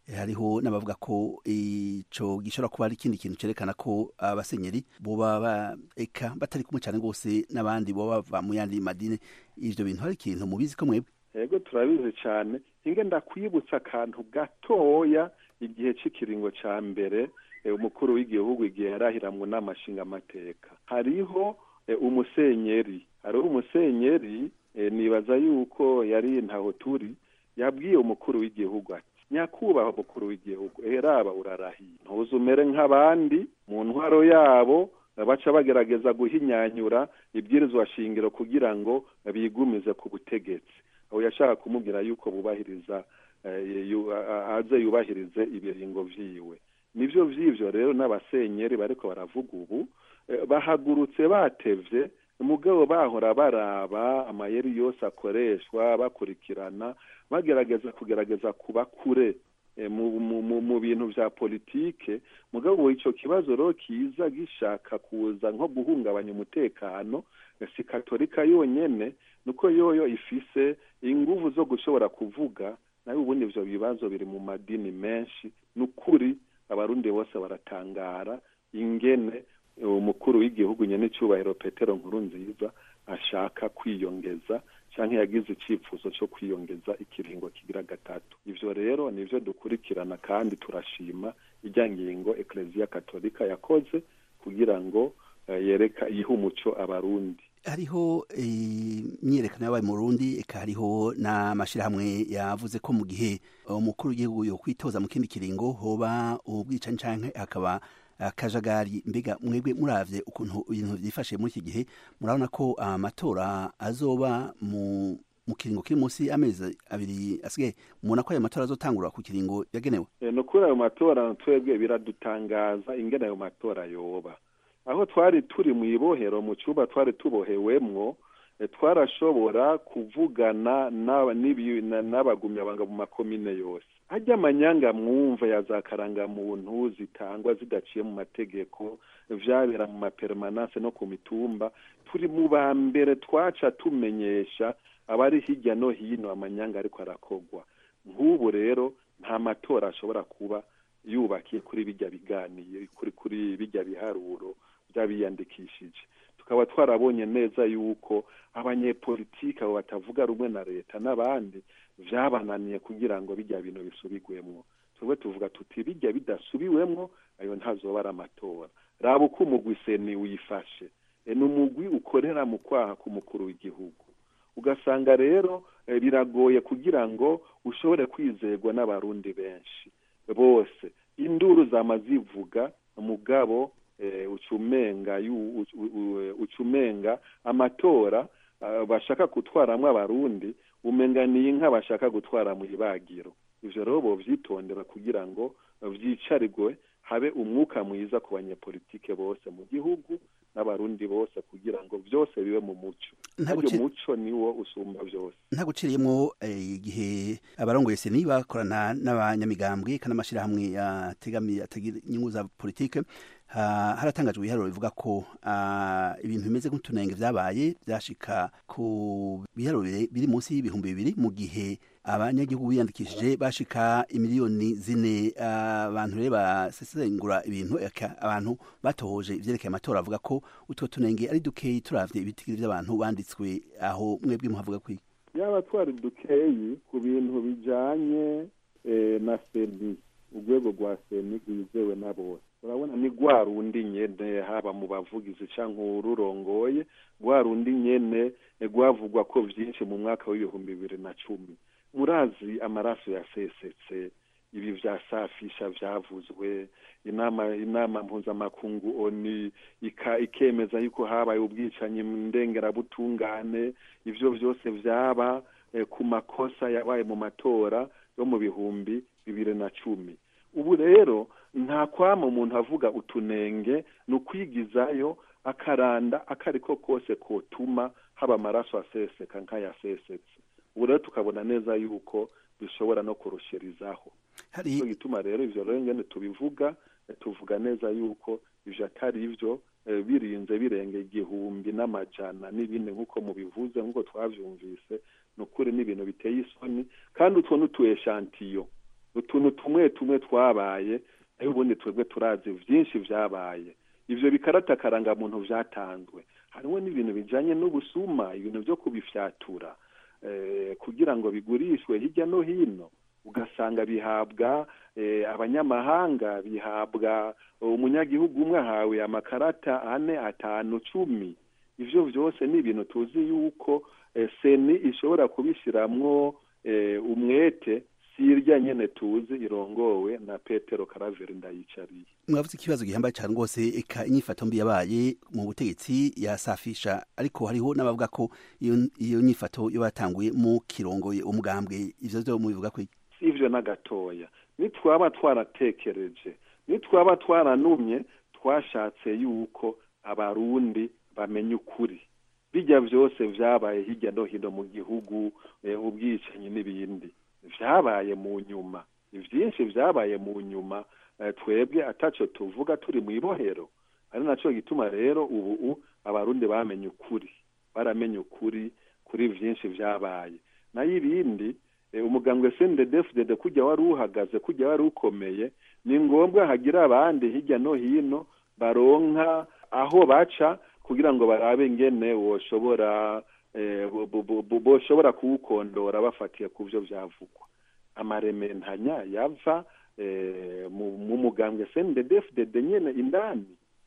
hariho n'abavuga ko ico gishobora kuba ari ikindi kintu cerekana ko abasenyeri boba ba- eka batari kumwe cane rwose n'abandi boba bava mu yandi madini ivyo bintu hari ikintu mubizi ko mwebwe yego turabizi cyane hinge ndakwibutsa akantu gatoya igihe cy'ikiringo cya mbere eh, umukuru w'igihugu igihe yarahira mu nama nshingamateka hariho eh, umusenyeri hariho umusenyeri eh, nibaza yuko yari ntaho turi yabwiye umukuru w'igihugu ati nyakubahwa umukuru w'igihugu eraba urarahiye ntuze umere nk'abandi mu ntwaro yabo baca bagerageza guhinyanyura ibwirizwa shingiro kugira ngo bigumize ku butegetsi aho yashaka kumubwira yuko bubahiriza eh, yu- a- a- aze yubahirize ibiringo vyiwe nivyo vy'ivyo rero n'abasenyeri bariko baravuga ubu eh, bahagurutse batevye mugabo bahora baraba amayeri yose akoreshwa bakurikirana bagerageza kugerageza kuba kure eh, mu, mu, mu, mu bintu vya politike mugabo ico kibazo rero kiza gishaka kuza nko guhungabanya umutekano eh, si katolika yonyene nuko yoyo ifise inguvu zo gushobora kuvuga nayo ubundi ivyo bibazo biri mu madini menshi nukuri abarundi bose baratangara ingene eh, umukuru w'igihugu nyene cyubahiro petero nkuru nziza ashaka kwiyongeza canke yagize icifuzo co kwiyongeza ikiringo kigira gatatu ivyo rero nivyo dukurikirana kandi turashima irya ngingo ekleziya katolika yakoze kugira ngo eh, yereka ihe umuco abarundi hariho imyiyerekano yabaye mu Burundi eka hariho n'amashirahamwe yavuze ko mu gihe umukuru w'igihugu yo kwitoza mu kindi kiringo hoba ubwicanyi canke hakaba akajagari mbega mwebwe muravye ukuntu ibintu vyifashe muri iki gihe murabona ko amatora azoba mu mu kiringo kiri munsi y'amezi abiri asigaye mubona ko ayo matora azotangura ku kiringo yagenewe Eh, no kuri ayo matora twebwe biradutangaza ingene ayo matora yoba aho twari turi mu ibohero mu cyumba twari tubohewemwo eh, twarashobora kuvugana n'aba- n'ibi- na- n'abagumyabanga mu makomine yose ajya amanyanga mwumva ya za karangamuntu zitangwa zidaciye mu mategeko vyabera mu mapermanance no ku mitumba turi mu ba mbere twaca tumenyesha abari hirya no hino amanyanga ariko arakogwa nk'ubu rero nta matora ashobora kuba yubakiye kuri bijya biganiye kuri kuri bijya biharuro by'abiyandikishije tukaba twarabonye neza yuko abanyepolitiki abo batavuga rumwe na leta n'abandi vyabananiye kugira ngo bijya bintu bisubigwemwo twebwe tuvuga tuti bijya bidasubiwemwo ayo ntazoba ari amatora raba uko umugwi seni wifashe E, ni umugwi ukorera mu kwaha k'umukuru w'igihugu ugasanga rero eh, biragoye kugira ngo ushobore kwizerwa n'abarundi benshi bose induru zama zivuga mugabo eh, ucumenga yu- u- u- ucumenga amatora ah, bashaka gutwaramwo abarundi umenga ni inka bashaka gutwara mu ibagiro ivyo rero bovyitondera kugira ngo vyicarigwe habe umwuka mwiza ku banyepolitike bose mu gihugu n'abarundi bose kugira ngo vyose bibe mu muco Nta aryo guci- muco niwo usumba vyose nta guciriyemwo eh, igihe abarongoye seni bakorana n'abanyamigambwe kandi amashirahamwe ategamiye atagira inyungu za politike ha- haratangajwe ibiharuro bivuga ko ah, ibintu bimeze nk'utunenge vyabaye vyashika ku biharuro bire- biri munsi y'ibihumbi bibiri mu gihe abanyagihugu biyandikishije bashika imiliyoni zine ah, abantu rero basesengura ibintu eka abantu batohoje ivyerekeye amatora bavuga ko utwo tunenge ari dukeyi turavye ibitigiri vy'abantu banditswe aho mwebwe muhavuga kwiki yaba twari dukeyi ku bintu bijanye eh, na seni urwego rwa seni rwizewe na bose urabona ni rwa rundi nyene haba mu bavugizi canke ururongoye rwa rundi nyene eh, rwavugwa ko vyinshi mu mwaka w'ibihumbi bibiri na cumi murazi amaraso yasesetse ibi vya safisha vyavuzwe inama inama mpuzamakungu oni ika, ikemeza yuko habaye ubwicanyi ndengerabutungane ivyo vyose vyaba eh, ku makosa yabaye mu matora yo mu bihumbi bibiri na cumi ubu rero nta kwama umuntu avuga utunenge ni ukwigizayo akaranda akariko kose kotuma haba amaraso aseseka nk'ayasesetse ubu rero tukabona neza yuko bishobora no kurushirizaho hari nico gituma rero ivyo rero ngene tubivuga eh, tuvuga neza yuko ivyo atari ivyo eh, birinze birenga igihumbi n'amajana n'ibindi nk'uko mubivuze nk'uko twavyumvise ni ukuri n'ibintu biteye isoni kandi utwo n'utu eshantiyo utuntu tumwe tumwe twabaye nayo ubundi twebwe turazi byinshi byabaye ivyo bikarata karangamuntu vyatanzwe harimo n'ibintu bijanye n'ubusuma ibintu vyo kubifyatura eh, kugira ngo bigurishwe hirya no hino ugasanga bihabwa eh, abanyamahanga bihabwa umunyagihugu umwe ahawe amakarata ane atanu cumi ivyo vyose ni ibintu tuzi yuko eh, seni ishobora kubishiramwo eh, umwete si irya nyene tuzi irongowe na petero karaveri ndayicariye mwavuze ikibazo gihambaye cyane rwose eka inyifato mbi yabaye mu butegetsi yasafisha ariko hariho n'abavuga ko iyo iyo nyifato yo batanguye mu kirongoye umugambwe ivyo vyo mubivuga ko iki? si ivyo na gatoya nitwaba twaratekereje nitwaba twaranumye twashatse yuko abarundi bamenya ukuri bijya vyose vyabaye hirya no hino mu gihugu eh, ubwicanyi n'ibindi vyabaye mu nyuma ivyinshi vyabaye mu nyuma eh, twebwe ataco tuvuga turi mw'ibohero ari naco gituma rero ubu abarundi bamenye ukuri baramenye ukuri kuri vyinshi vyabaye nayo ibindi eh, umugambwe CNDD-FDD kujya wari uhagaze kujya wari ukomeye ni ngombwa hagira abandi hirya no hino baronka aho baca kugira ngo barabe ingene woshobora eh, bo- bo- bo- bo- boshobora kuwukondora bafatiye ku vyo vyavugwa amarementanya yava eh, mu mu mugambwe CNDD-FDD nyene indani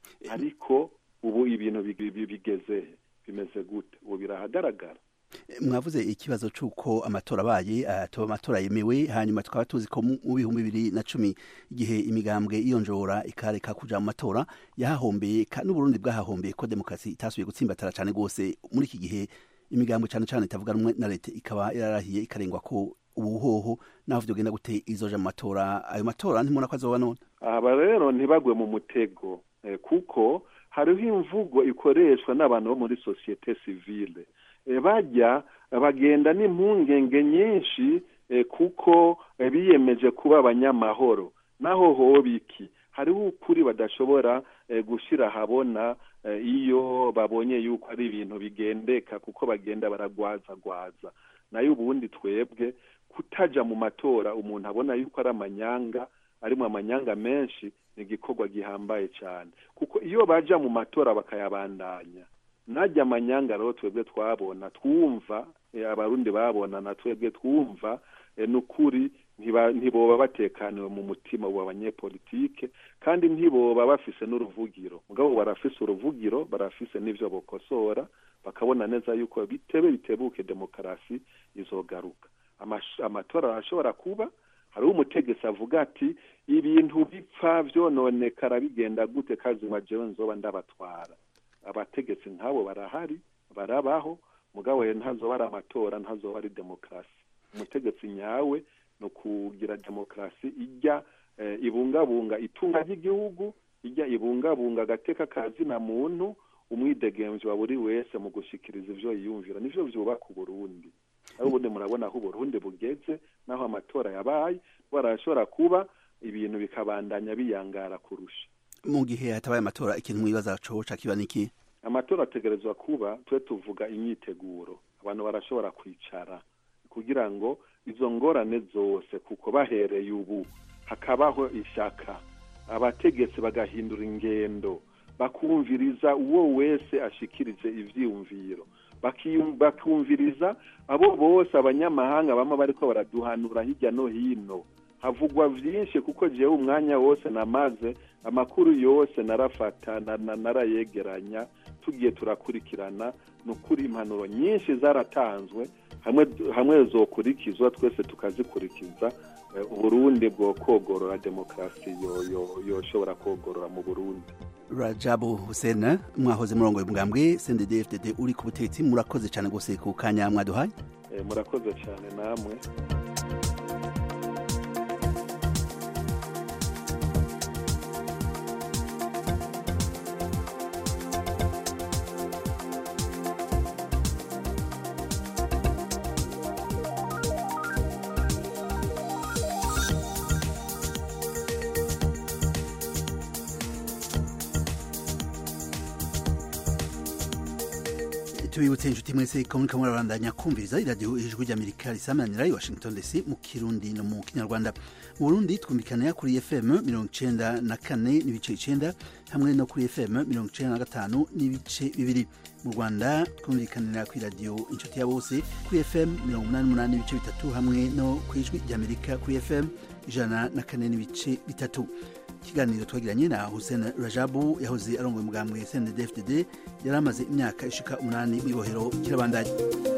ariko ubu ibintu bigi- bi- bigeze he? bimeze gute ubu birahagaragara mwavuze ikibazo c'uko amatora abaye atoba amatora yemewe hanyuma tukaba tuzi ko mu bihumbi bibiri na cumi igihe imigambwe iyonjora ikareka kuja mu matora yahahombeye ka- n'uburundi bwahahombeye ko demokarasi itasubiye gutsimbatara cane rwose muri iki gihe imigambwe cane cane itavuga rumwe na leta ikaba yararahiye ikarengwa ko ubuhoho naho vyogenda gute izoja mu matora ayo matora ntimubona ko azoba none aba rero ntibagwe mu mutego eh, kuko hariho imvugo ikoreshwa n'abantu bo muri sosiyete sivile eh, bajya bagenda n'impungenge nyinshi eh, kuko eh, biyemeje kuba abanyamahoro naho hoba iki hariho ukuri badashobora eh, gushira habona eh, iyo babonye yuko ari ibintu bigendeka kuko bagenda baragwazagwaza nayo ubundi twebwe kutaja mu matora umuntu abona yuko ari amanyanga arimo amanyanga menshi ni igikorwa gihambaye cyane kuko iyo baja mu matora bakayabandanya najya amanyanga rero twebwe twabona twumva eh, abarundi babona na twebwe twumva eh, n'ukuri ntiba- ntiboba batekaniwe mu mutima wa banyepolitike kandi ntiboba bafise n'uruvugiro mugabo barafise uruvugiro barafise n'ivyo bokosora bakabona neza yuko bitebe bitebuke demokarasi izogaruka Amash- amatora arashobora kuba hariho umutegetsi avuga ati ibintu bipfa vyononekara bigenda gute kazima jewe nzoba ndabatwara abategetsi nk'abo barahari barabaho mugabo rero ntazoba ari amatora ntazoba ari demokarasi umutegetsi nyawe ni ukugira demokarasi ijya eh, ibungabunga itunga ry'igihugu ijya ibungabunga agateka ka zina muntu umwidegemvyi wa buri wese mu gushikiriza ivyo yiyumvira nivyo vyubaka uburundi aho ubundi murabona aho uburundi bugeze naho amatora yabaye barashobora kuba ibintu bikabandanya biyangara kurusha mu gihe hatabaye amatora ikintu mwibaza coca kiba niki amatora ategerezwa kuba twe tuvuga imyiteguro abantu barashobora kwicara kugira ngo izo ngorane zose kuko bahereye ubu hakabaho ishaka abategetsi bagahindura ingendo bakumviriza uwo wese ashikirije ivyiyumviro bakiyum- bakumviriza abo bose abanyamahanga bama bariko baraduhanura hirya no hino havugwa vyinshi kuko jewe umwanya wose namaze amakuru yose narafata na- na- narayegeranya tugiye turakurikirana ni ukuri impanuro nyinshi zaratanzwe hamwe hamwe zokurikizwa twese tukazikurikiza eh, uburundi bwo kogorora demokarasi yo- yo- yoshobora kogorora mu burundi rajabu hussein mwahoze murongo mugambwe cndd uri ku butegetsi murakoze cyane rwose ku kanya mwaduhaye Eh, murakoze cyane namwe tubibutse inshuti mwese ko muriko murabandanya kumviriza iradiyo ijwi ry'amerika risamanira i washington dc mu kirundi no mu kinyarwanda mu burundi twumvikanira kuri fm mirongo icenda na kane n'ibice icenda hamwe no kuri fm mirongo icenda na gatanu n'ibice bibiri mu rwanda twumvikanira kuri radiyo inshuti ya bose kuri fm mirongo umunani n'umunani n'ibice bitatu hamwe no ku ijwi ry'amerika kuri fm ijana na kane n'ibice bitatu ikiganiro twagiranye na hussein rajabu yahoze arongoye umugambwe cndfdd yari amaze imyaka ishika umunani mu ibohero kirabandanya